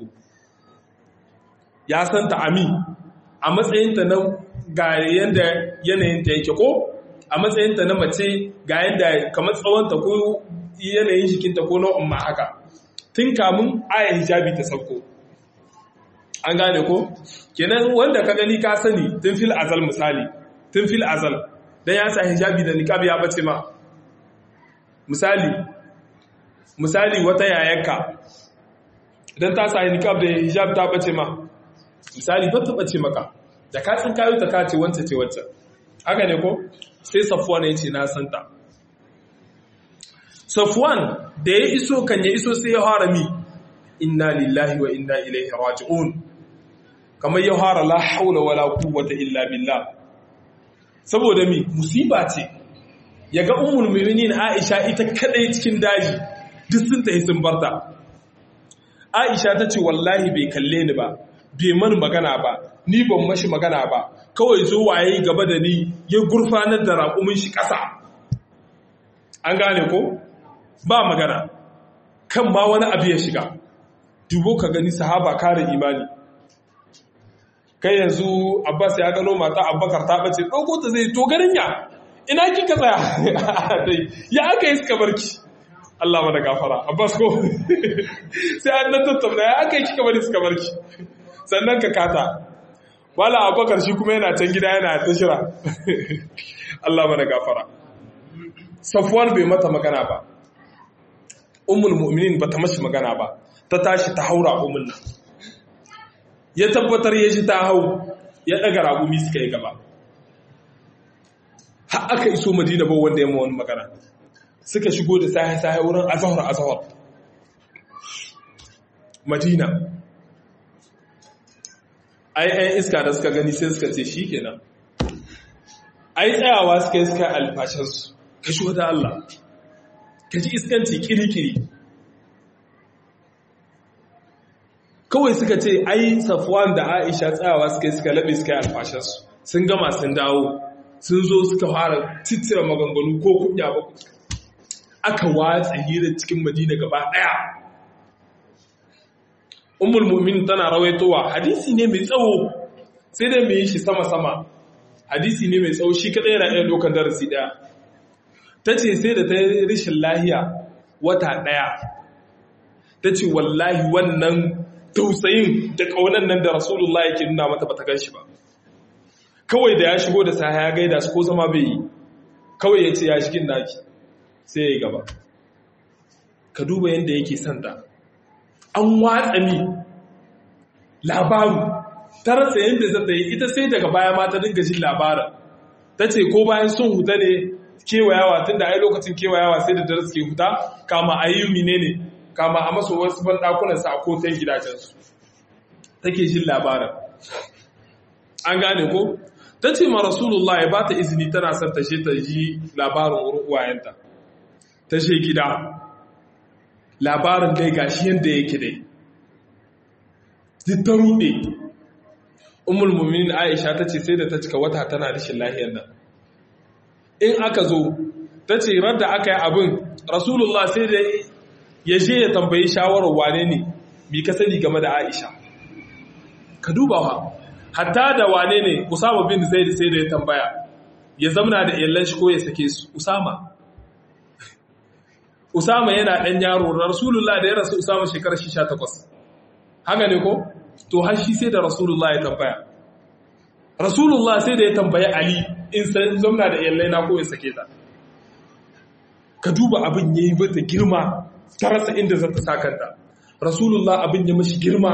ya san ta ami a matsayinta na ga yanda yanayinta yake ko a matsayinta na mace ga yanda kamar tsawonta ko yanayin jikinta ko na umma haka tun kamun aya hijabi ta sauko an gane ko kenan wanda ka gani ka sani tun fil azal misali tun fil azal dan ya sa hijabi da niqab ya bace ma misali misali wata yayarka idan ta sa niqab da hijab ta bace ma misali ba ta bace maka da ka tsin kayo ta kace wance ce wacce haka ne ko sai safwan ya ce na santa safwan da ya iso kan ya iso sai ya fara mi inna lillahi wa inna ilaihi raji'un kamar ya fara la haula wala quwwata illa billah saboda mi musiba ce yaga ummul mu'minin Aisha ita kadai cikin daji duk sun tafi sun barta Aisha ta ce wallahi bai kalle ni ba bai mani magana ba ni ban mashi magana ba kawai zo waye gaba da ni ya gurfanar da raƙumin shi ƙasa an gane ko ba magana kan ma wani abu ya shiga dubo ka gani sahaba kare imani kai yanzu abbas ya gano mata abbakar ta bace ɗauko ta zai to garin ya ina kika tsaya ya aka yi suka barki Allah mana gafara abbas ko sai an nan tattauna ya aka yi kika bari suka barki sannan ka kata wala abbakar shi kuma yana can gida yana ta shira Allah mana gafara safwan bai mata magana ba ummul mu'minin bata mashi magana ba ta tashi ta haura umul nan ya tabbatar ya ji ta hau ya daga ragumi suka yi gaba har aka iso madina ba wanda ya wani magana suka shigo da sahi-sahi wurin azahar azahar madina ai ai iska da suka gani sai suka ce shi kenan ai tsayawa suka yi suka alfashinsu ka shi wata Allah ka ji iskanci kiri-kiri kawai suka ce ai safwan da aisha tsayawa suka yi suka laɓe suka yi alfashinsu sun gama sun dawo sun zo suka fara titira maganganu ko kunya ba aka watsa hira cikin madina gaba ɗaya umul mu'min tana rawaitowa hadisi ne mai tsawo sai dai mai yi shi sama-sama hadisi ne mai tsawo shi kaɗai yana ɗaya dokan darasi ɗaya ta ce sai da ta yi rishin lahiya wata ɗaya ta ce wallahi wannan tausayin da ƙaunar nan da rasulullah yake nuna mata ba ta gan shi ba kawai da ya shigo da sa ya gaida su ko zama bai yi kawai ya ce ya shigin naki sai ya yi gaba ka duba yadda yake santa an watsa ni labaru ta rasa yadda zata yi ita sai daga baya ma ta dinga jin labarin ta ce ko bayan sun huta ne kewayawa tun da ai lokacin kewayawa sai da dare suke huta kama a yi mine ne kama a maso wasu banɗakunansa a kotan gidajensu take jin labarin an gane ko ta ce ma rasulullah ya ba ta izini tana son ta ta ji labarin wurin uwayenta ta she gida labarin dai gashi yadda yake dai duk ta rude umul muminin aisha ta ce sai da ta cika wata tana rashin lahiyar nan in aka zo ta ce radda aka yi abin rasulullah sai da ya je ya tambayi shawarar wane ne bi ka sani game da aisha ka duba wa hatta da wane ne usama bin zaid sai da ya tambaya ya zamna da iyalan shi ko ya sake su usama usama yana dan yaro rasulullah da ya rasu usama shekarar 18 haka ne ko to har shi sai da rasulullah ya tambaya rasulullah sai da ya tambaya ali in san zamna da iyalai na ko ya sake ta ka duba abin yayi mata girma ta rasa inda za ta sakanta rasulullah abin ya mashi girma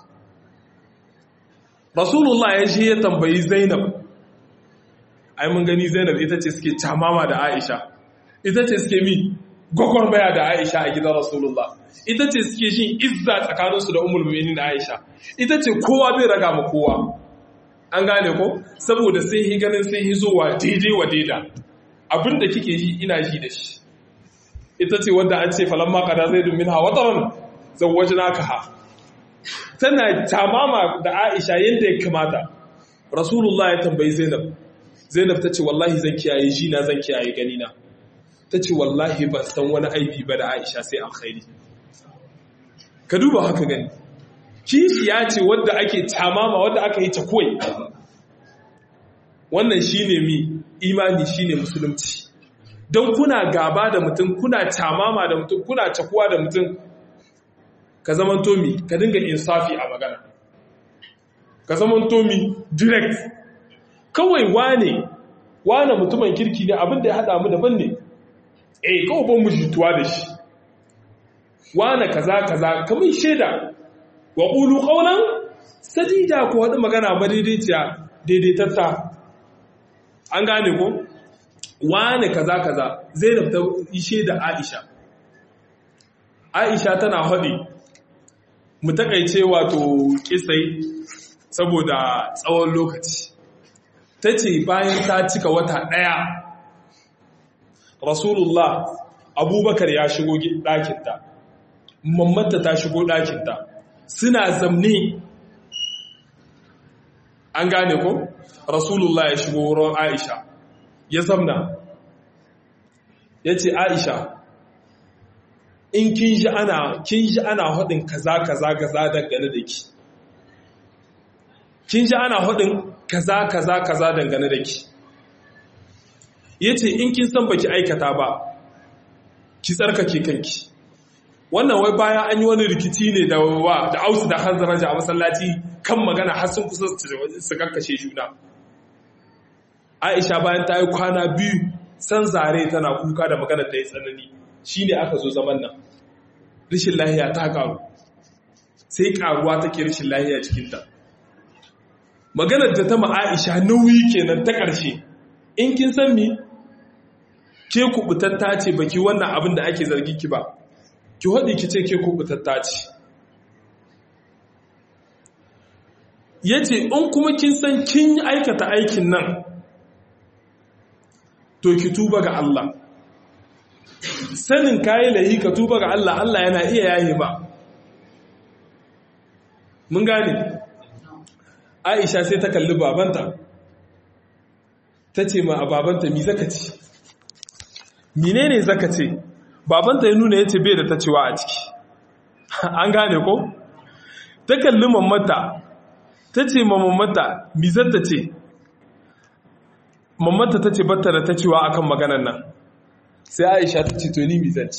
rasulullah ya je ya tambayi zainab ai mun gani zainab ita ce suke camama da aisha ita ce suke mi gwagwarmaya da aisha a gidan rasulullah ita ce suke shin izza tsakaninsu da umul mu'minin aisha ita ce kowa bai raga ma kowa an gane ko saboda sai hi ganin sai hi zuwa daidai wa daida abinda kike yi ina ji da shi ita ce wadda an ce falamma qada zaidun minha wataran zawwajnaka ha tana tamama da Aisha yadda ya kamata Rasulullah ya tambayi Zainab Zainab ta ce wallahi zan kiyaye ji na zan kiyaye gani na ta ce wallahi ban san wani aibi ba da Aisha sai alkhairi ka duba haka gani kishi ya ce wadda ake tamama wadda aka yi ta koyi wannan shine mi imani shine musulunci don kuna gaba da mutum kuna tamama da mutum kuna cakuwa da mutum ka zaman tomi ka dinga insafi a magana ka zaman tomi direct kawai wane wane mutumin kirki ne abinda ya haɗa mu daban ne eh kawai ban mu jituwa da shi wane kaza kaza kamar shaida wa qulu qawlan sadida ko wani magana madaidaiciya daidaitatta an gane ko wane kaza kaza zainab ta ishe da aisha aisha tana haɗe mu takaice wato kisai saboda tsawon lokaci ta ce bayan ta cika wata ɗaya rasulullah abubakar ya shigo ɗakinta mammata ta shigo ɗakinta suna zamne an gane ko rasulullah ya shigo wurin aisha ya zamna ya ce aisha in kin ji ana kin ji ana haɗin kaza kaza kaza dangane da ki kin ji ana haɗin kaza kaza kaza dangane da ki yace in kin san baki aikata ba ki tsarkake kanki wannan wai bayan an yi wani rikici ne da wa da ausu da hanzaraja a masallaci kan magana har sun kusa su kakkashe juna aisha bayan ta yi kwana biyu san zare tana kuka da magana ta yi tsanani shi ne aka zo zaman nan rishin lahiya ta karu sai karuwa take rishin lahiya cikinta maganar da ta ma'aisha nauyi kenan ta ƙarshe in kin san mi ke kubutatta ce baki wannan abin da ake zargi ki ba ki haɗe ki ce ke kubutatta ce ya ce in kuma kin san kin aikata aikin nan to ki tuba ga Allah sanin kayi lahi ka tuba ga Allah Allah yana iya yaye ba mun gane Aisha sai ta kalli babanta ta ce ma a babanta mi zaka ce menene zaka ce babanta ya nuna yace bai da ta cewa a ciki an gane ko ta kalli mammata ta ce ma mammata mi zata ce mammata ta ce batta da ta cewa akan maganan nan sai aisha ta ce to ni mi zan ci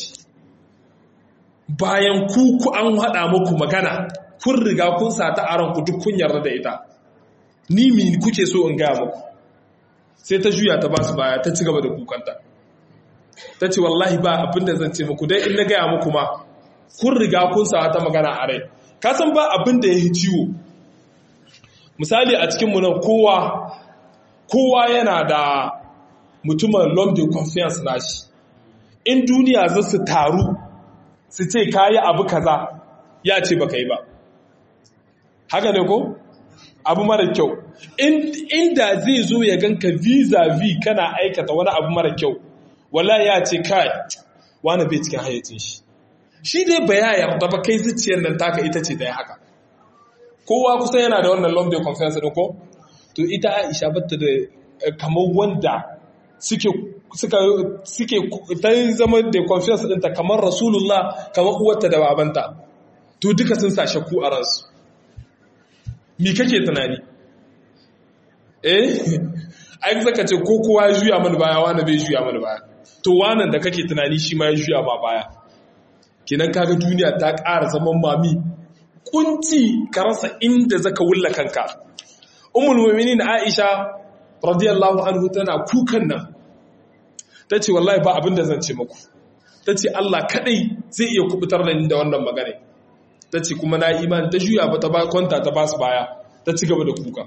bayan ku ku an haɗa muku magana kun riga kun sata a ranku duk kun yarda da ita ni mi kuke so in gaya muku sai ta juya ta basu baya ta ci gaba da kukanta ta ce wallahi ba abin da zan ce muku dai in na gaya muku ma kun riga kun sata magana a rai ka san ba abin da ya yi ciwo misali a cikinmu nan kowa kowa yana da mutumin l'homme de confiance nashi in duniya za su taru su ce kayi abu kaza ya ce baka yi ba haka ne ko abu mara kyau inda zai zo ya ganka vis-a-vis kana aikata wani abu mara kyau wala ya ce kai wani bai cikin hayyacin shi shi dai ba ya yarda ba kai zuciyar nan taka ita ce dai haka kowa kusa yana da wannan l'homme de confiance ɗin ko to ita aisha batta da kamar wanda suke suka suke ta zama da confiance ɗinta kamar rasulullah kamar uwarta da babanta to duka sun sa shakku a ransu mi kake tunani eh ai zaka ce ko kowa ya juya mana baya wani bai juya mana baya to wannan da kake tunani shi ma ya juya ma baya kenan kaga duniya ta ƙara zaman mami kunci ka rasa inda zaka wulla kanka ummul mu'minin Aisha radiyallahu anhu tana kukan nan tace wallahi ba abin da zan ce muku tace Allah kadai zai iya kubutar da ni da wannan magana tace kuma na imani ta juya ba ta ba kwanta ta basu baya ta ci gaba da kuka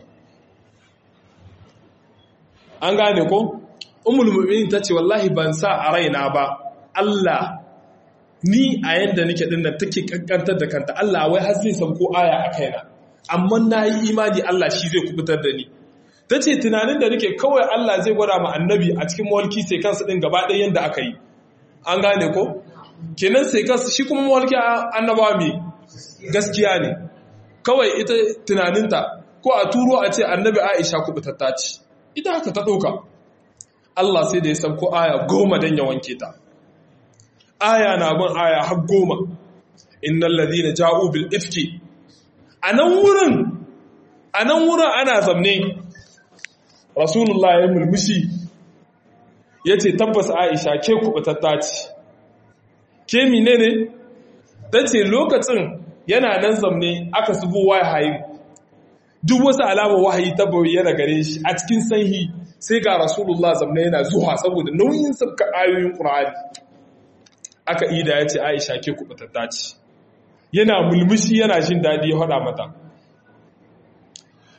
an gane ko ummul mu'minin tace wallahi ban sa a raina ba Allah ni a yanda nake din nan take kankantar da kanta Allah wai har zai sauko aya a kaina amma na yi imani Allah shi zai kubutar da ni ta ce tunanin da nake kawai Allah zai gwada ma annabi a cikin mawalki sai kansu ɗin gaba ɗaya yadda aka yi an gane ko kenan sai kansu shi kuma mawalki annabawa mai gaskiya ne kawai ita tunaninta ko a turo a ce annabi aisha kubutatta ce ita haka ta ɗauka Allah sai da ya sauko aya goma don ya wanke ta aya na bin aya har goma innal ladina ja'u bil ifki a nan wurin a nan wurin ana zamne rasulullah ya mulmushi ya ce tabbas aisha ke kubatatta ce ke mine ne ta ce lokacin yana nan zamne aka zubo wahayi duk wasu alama wahayi ta bayyana gare shi a cikin sanhi sai ga rasulullah zamne yana zuwa saboda nauyin sabka ayoyin ƙur'ani aka ida ya ce aisha ke kubatatta ce yana mulmushi yana jin daɗi ya haɗa mata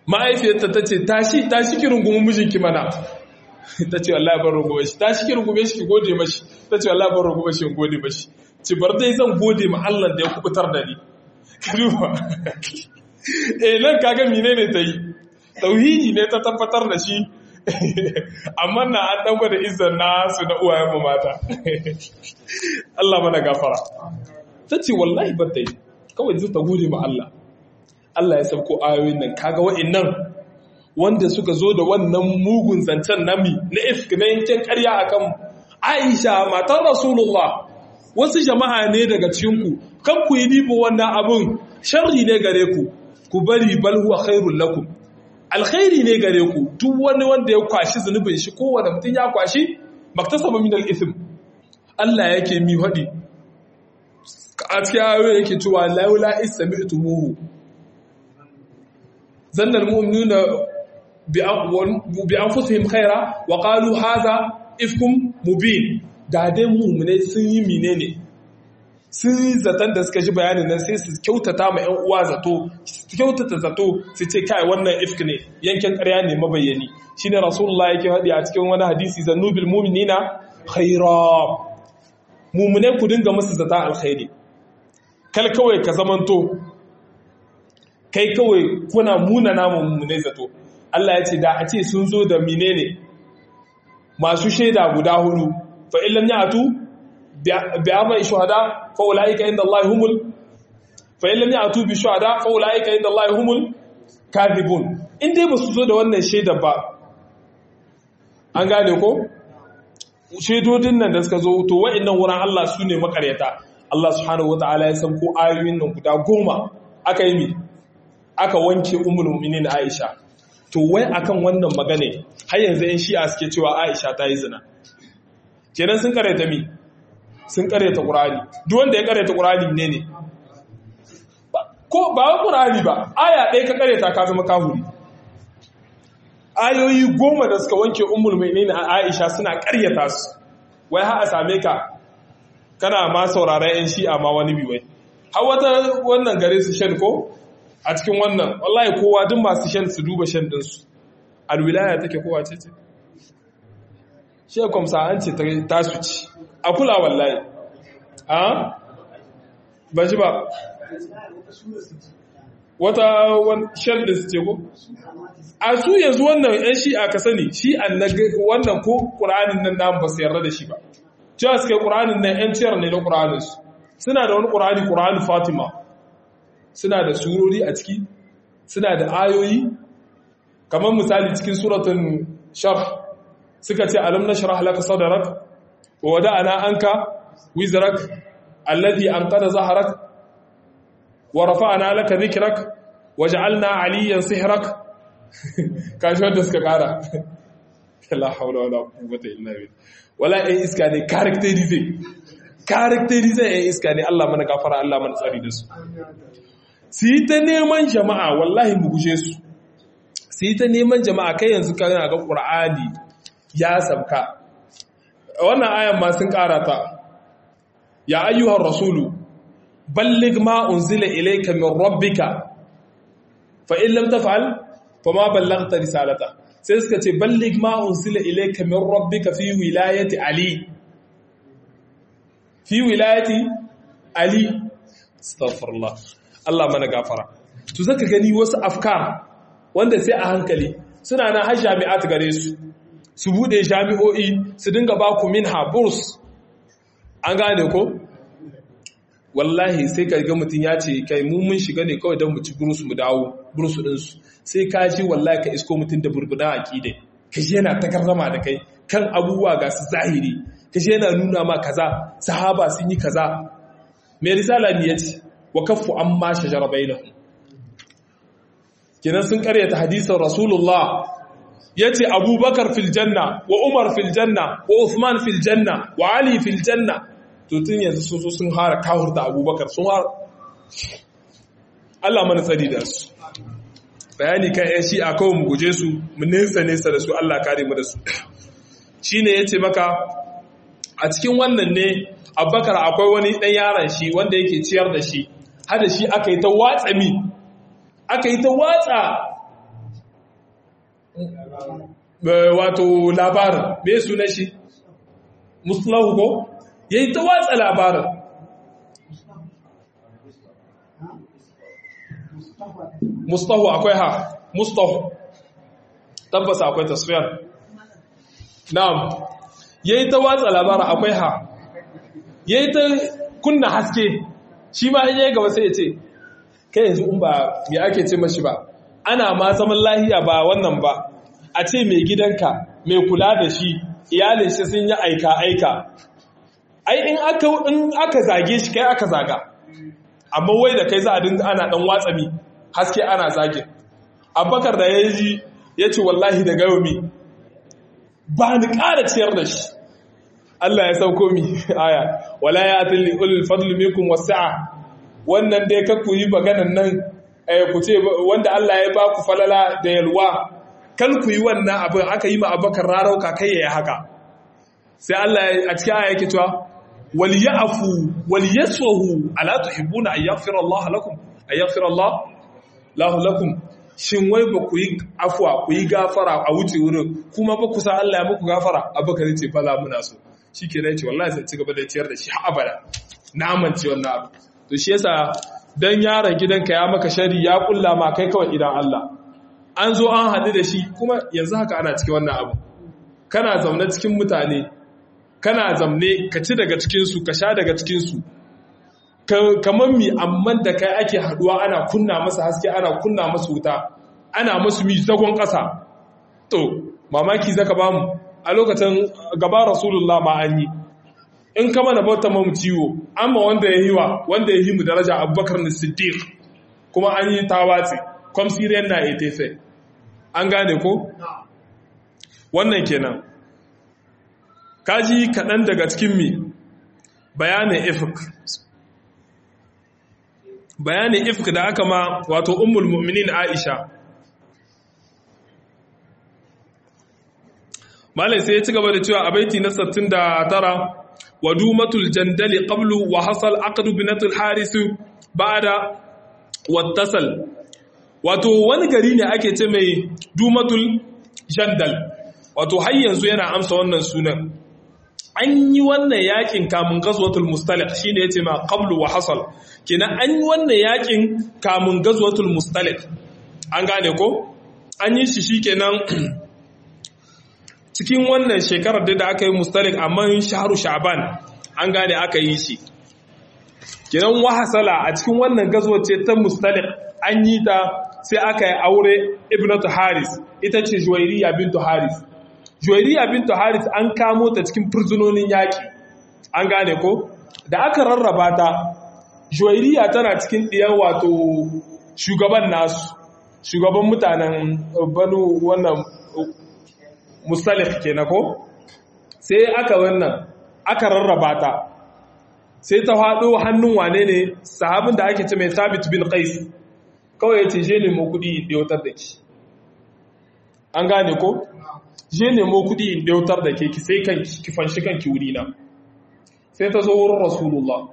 ma'aifiyarta ta ce tashi tashi ki rungume mijinki mana ta ce wallahi ban rungume shi tashi ki rungume shi ki gode mashi ta ce wallahi ban rungume shi in gode mashi ce bar dai zan gode ma Allah da ya kubutar da ni kaduwa eh nan kaga menene ta yi tauhidi ne ta tabbatar da shi amma na an dan gwada izzar nasu na uwayen mu mata Allah mana gafara ta ce wallahi ban ta yi kawai zai ta gode ma Allah Allah ya sauko ayoyin nan kaga wa'annan wanda suka zo da wannan mugun zancen nami na ifk na yankin ƙarya akan Aisha matar Rasulullah wasu jama'a ne daga cikinku kan ku yi bibo wannan abun sharri ne gare ku ku bari bal huwa khairul lakum alkhairi ne gare ku duk wani wanda ya kwashi zunubin shi ko wanda mutum ya kwashi maktasaba min al-ithm Allah yake mi hadi a cikin ayoyi yake cewa laula istami'tumuhu zanna al-mu'minuna bi anfusihim khaira wa qalu hadha ifkum mubin da dai mu'mine sun yi menene sun yi zaton da suka ji bayanin nan sai su kyautata ma 'yan uwa zato su kyautata zato su ce kai wannan ifk ne yankin ƙarya ne mabayyani shine rasulullah yake haɗi a cikin wani hadisi zannubil mu'minina khaira mu'mine ku dinga musu zata alkhairi kal kawai ka zamanto kai kawai kuna muna namun mu'mine zato Allah ya ce da a ce sun zo da menene masu shaida guda hudu fa illam ya'tu بعمل شهداء فاولئك عند الله هم ال... فإن لم يأتوا بشهداء فاولئك عند الله هم الكاذبون in dai basu zo da wannan shaidar ba an gane ko shaidodin nan da suka zo to wa'annan wurin Allah su ne makaryata Allah subhanahu wataala ya san ko ayoyin nan guda goma aka yi mi aka wanke ummul mu'minin Aisha to wai akan wannan magane har yanzu in shi'a suke cewa Aisha ta yi zina kenan sun karyata mi sun karyata ƙurani duk wanda ya karyata ƙurani ne ne ko ba wa ƙurani ba aya ɗaya ka karyata ka zama kahuri ayoyi goma da suka wanke umul mai a aisha suna karyata su wai ha a same ka kana ma sauraron yan shi'a ma wani biwai har wata wannan gare su shan ko a cikin wannan wallahi kowa duk masu shan su duba shan ɗinsu alwilaya take kowa ce ce shekwamsa an ce ta su ci a kula wallahi a ba shi ba wata shell da su ce ko a su yanzu wannan yan shi a ka sani shi wannan ko ƙura'anin nan namu ba su yarda da shi ba cewa suka yi ƙura'anin nan yan ciyar ne na ƙura'aninsu suna da wani ƙura'ani ƙura'anin fatima suna da surori a ciki suna da ayoyi kamar misali cikin suratun sharh suka ce alam na shara halaka sadarak wa wada'ana anka wizrak alladhi anqada zahrak wa rafa'na laka dhikrak waj'alna 'aliyan sihrak kashi wanda suka kara la hawla wala quwwata illa billah wala ai iska ne characterize characterize ai iska ne Allah mana gafara Allah mana tsari da su su yi ta neman jama'a wallahi mu guje su su yi ta neman jama'a kai yanzu kana ga qur'ani ya sabka wannan ayan ma sun karata ya ayyuhar rasulu balligh ma unzila ilayka min rabbika fa in lam taf'al fama ballaghta risalata sai suka ce balligh ma unzila ilayka min rabbika fi wilayati ali fi wilayati ali astaghfirullah Allah mana gafara to zaka gani wasu afkar wanda sai a hankali suna na har jami'at gare su su bude jami'o'i su dinga ba ku minha burs an gane ko wallahi sai ka ga mutum ya ce kai mu mun shiga ne kawai don mu ci burus mu dawo burus ɗinsu sai ka ji wallahi ka isko mutum da burbuɗa aƙidai ka ji yana takarzama da kai kan abubuwa ga su zahiri ka ji yana nuna ma kaza sahaba sun yi kaza mai risala ne ya ce wa kaffu an ma shajara bainahum kenan sun karyata hadisin rasulullah ya ce abubakar fil janna wa umar fil janna wa usman fil janna wa ali fil janna to tun yanzu sun so sun hara kawar da abubakar sun hara Allah mana tsari da su bayani kan yan shi a kawai mu guje su mu nesa nesa da su Allah kare mu da su shi ne ya ce maka a cikin wannan ne abubakar akwai wani ɗan yaron shi wanda yake ciyar da shi hada shi aka yi ta watsa mi aka yi ta watsa wato labarin me sunan shi muslahu ko yayi ta watsa labarin mustahu akwai ha mustahu tabbasa akwai tasfiyar na'am yayi ta watsa labarin akwai ha yayi ta kunna haske shi ma in yayi gaba sai ya ce kai yanzu in ba me ake ce mashi ba ana ma zaman lahiya ba wannan ba a ce mai gidanka mai kula da shi iyalin shi sun yi aika aika ai in aka in aka zage shi kai aka zaga amma wai da kai za a dinga ana dan watsami haske ana zage abubakar da ya ji ya ce wallahi da gayomi ba ni ƙara ciyar da shi Allah ya sauko mi aya wala ya atilli ulul fadli minkum wasi'a wannan dai ka ku yi maganan nan ku ce wanda Allah ya ba ku falala da yalwa kal ku yi wannan abin aka yi ma abubakar rarauka kai ya haka sai Allah a cikin aya yake cewa wal ya'fu wal yasfahu ala tuhibbuna an yaghfira Allah lakum an yaghfira Allah lahu lakum shin wai ba ku yi afwa ku yi gafara a wuce wurin kuma ba ku sa Allah ya muku gafara abubakar ce fala muna so shikenan ce wallahi sai ci gaba da ciyar da shi har abada na amince wannan abu to shi yasa dan yaron gidanka ya maka shari ya kulla ma kai kawai idan Allah an zo an haɗu da shi kuma yanzu haka ana cikin wannan abu kana zaune cikin mutane kana zamne ka ci daga cikinsu ka sha daga cikinsu kamar mi amman da kai ake haɗuwa ana kunna masa haske ana kunna masa wuta ana masu mi zagon ƙasa to mamaki zaka ba mu a lokacin gaba rasulullah ma an yi in kama na bauta mamu ciwo amma wanda ya yi wa wanda ya yi mu daraja abubakar na siddiq kuma an yi tawatsi kwamsiriyar na etefe an gane ko? wannan kenan kaji kaɗan daga cikin mi bayanin ifk bayanin ifk da aka ma wato ummul mu'minin aisha malai sai ya ci gaba da cewa a baiti na 69 wadumatul jandali qablu wa hasal aqdu binatul haris ba'da wattasal wato wani gari ne ake ce mai dumatul jandal wato har yanzu yana amsa wannan sunan an yi wannan yakin kamun gazwatul mustalik shine yace ma qablu wa hasal kenan an yi wannan yakin kamun gazwatul mustalik an gane ko an yi shi shikenan cikin wannan shekarar da aka yi mustalik amma shahru sha'ban an gane aka yi shi kenan wa hasala a cikin wannan gazwace ta mustalik an yi ta sai aka yi aure ibnatu haris ita ce juwairiya bintu haris juwairiya bintu haris an kamo ta cikin fursunonin yaƙi an gane ko da aka rarraba ta juwairiya tana cikin ɗiyan wato shugaban nasu shugaban mutanen banu wannan musalif ke na ko sai aka wannan aka rarraba ta sai ta faɗo hannun wane ne sahabin da ake ce mai sabit bin qais kawai ya ce je nemo kuɗi in ɗautar da ki an gane ko je nemo kuɗi in ɗautar da ke ki sai ki fanshi kanki wuri na sai ta zo wurin rasulullah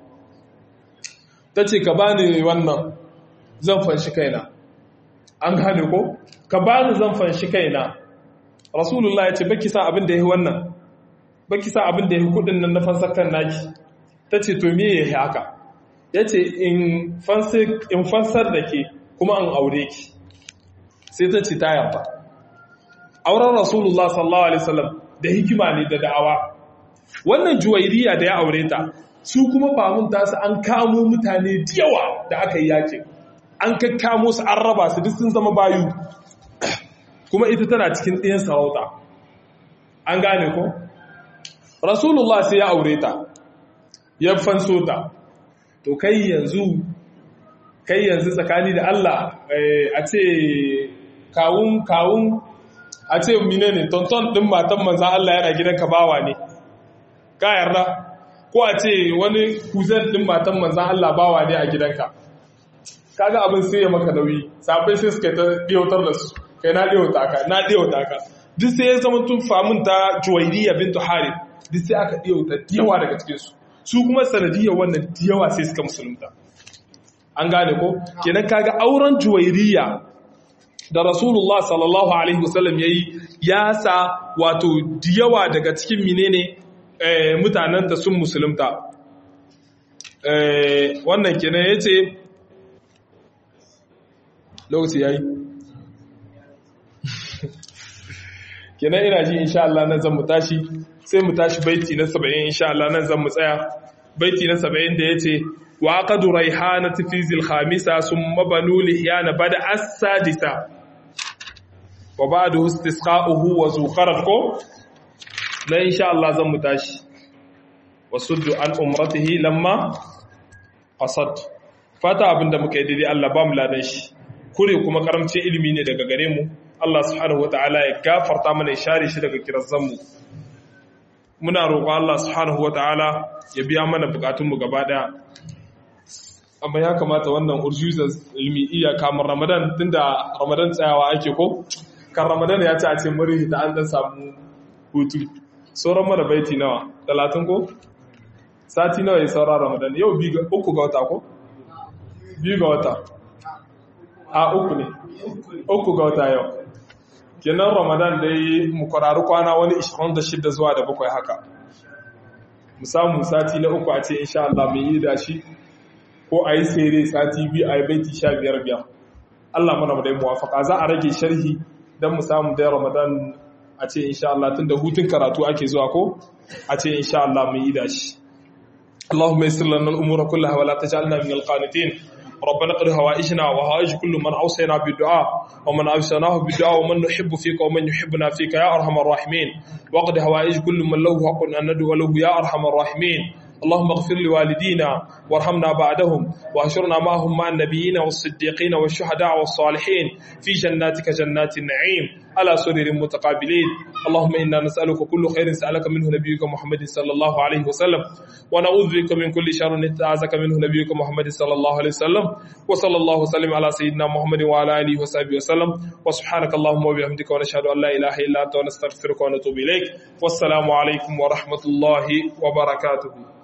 ta ce ka bani wannan zan fanshi kaina an gane ko ka bani zan fanshi kaina rasulullah ya ce baki sa abin da ya yi wannan baki sa abin da ya yi kuɗin nan na fansar kan naki ta ce to me ya yi haka ya ce in fansar da ke kuma an aure ki sai ta ce ta yarda auren rasulullah sallallahu alaihi wasallam da hikima ne da da'awa wannan juwairiya da ya aure ta su kuma famun tasu an kamo mutane yawa da aka yi yakin an kakkamo su an raba su duk sun zama bayu kuma ita tana cikin ɗayan sarauta an gane ko rasulullah sai ya aure ta ya fanso ta to kai yanzu kai yanzu tsakani da Allah a ce kawun kawun a ce mine ne tonton ɗin matan manzan Allah yana gidanka bawa ne ka yarda ko a ce wani kuzan ɗin matan manzan Allah bawa ne a gidanka kaga abin sai ya maka nauyi sabai sai suka ta ɗiyautar da su kai na ɗiyauta ka na ɗiyauta ka duk sai ya zama tun famun ta juwairiya bintu harith duk sai aka ɗiyauta yawa daga cikinsu su kuma sanadiyar wannan yawa sai suka musulunta an gane ko kenan kaga auren juwairiya da rasulullah sallallahu alaihi wasallam yayi ya sa wato diyawa daga cikin menene mutanen da sun musulunta wannan kenan yace lokaci yayi kenan ina ji insha Allah nan zan mu tashi sai mu tashi baiti na 70 insha Allah nan zan mu tsaya baiti na 70 da yace wa qadu raihanati fi zil khamisa summa banu lihyana bada as-sadisa wa ba'du istisqa'uhu wa zuqarat ko na insha Allah zan mu tashi wasuddu an umratihi lamma qasad fata abinda muka yi daidai Allah ba mu ladan shi kure kuma karamcin ilimi ne daga gare mu Allah subhanahu wataala ya gafarta mana ya share shi daga kirazanmu muna roƙon Allah subhanahu wataala ya biya mana bukatunmu gaba daya amma ya kamata wannan urjuzas ilmi iya kamar Ramadan tunda Ramadan tsayawa ake ko kan Ramadan ya ce a ce muri da an dan samu hutu sauran mana baiti nawa 30 ko sati nawa ya saura Ramadan yau uku ga wata ko biyu ga wata a uku ne uku ga wata yau kenan ramadan dai mu kwararru kwana wani 26 zuwa da bakwai haka mu samu sati na uku a ce insha Allah mai yi da shi ko a yi sere sati biyu a yi baiti sha biyar biyar Allah mana dai muwafaka za a rage sharhi don mu samu dai ramadan a ce insha Allah tun da hutun karatu ake zuwa ko a ce insha Allah mai yi da shi اللهم يسر لنا الامور كلها ولا تجعلنا من القانتين ربنا قد هوائجنا وهوائج كل من أوصينا بالدعاء ومن أوصيناه بالدعاء ومن نحب فيك ومن يحبنا فيك يا أرحم الراحمين وقد هوائج كل من له حق أن ندعو له يا أرحم الراحمين اللهم اغفر لوالدينا وارحمنا بعدهم واحشرنا معهم مع النبيين والصديقين والشهداء والصالحين في جناتك جنات النعيم على سرر متقابلين اللهم إنا نسألك كل خير سألك منه نبيك محمد صلى الله عليه وسلم ونعوذ بك من كل شر نتعاذك منه نبيك محمد صلى الله عليه وسلم وصلى الله وسلم على سيدنا محمد وعلى آله وصحبه وسلم وسبحانك اللهم وبحمدك ونشهد أن لا إله إلا أنت ونستغفرك ونتوب إليك والسلام عليكم ورحمة الله وبركاته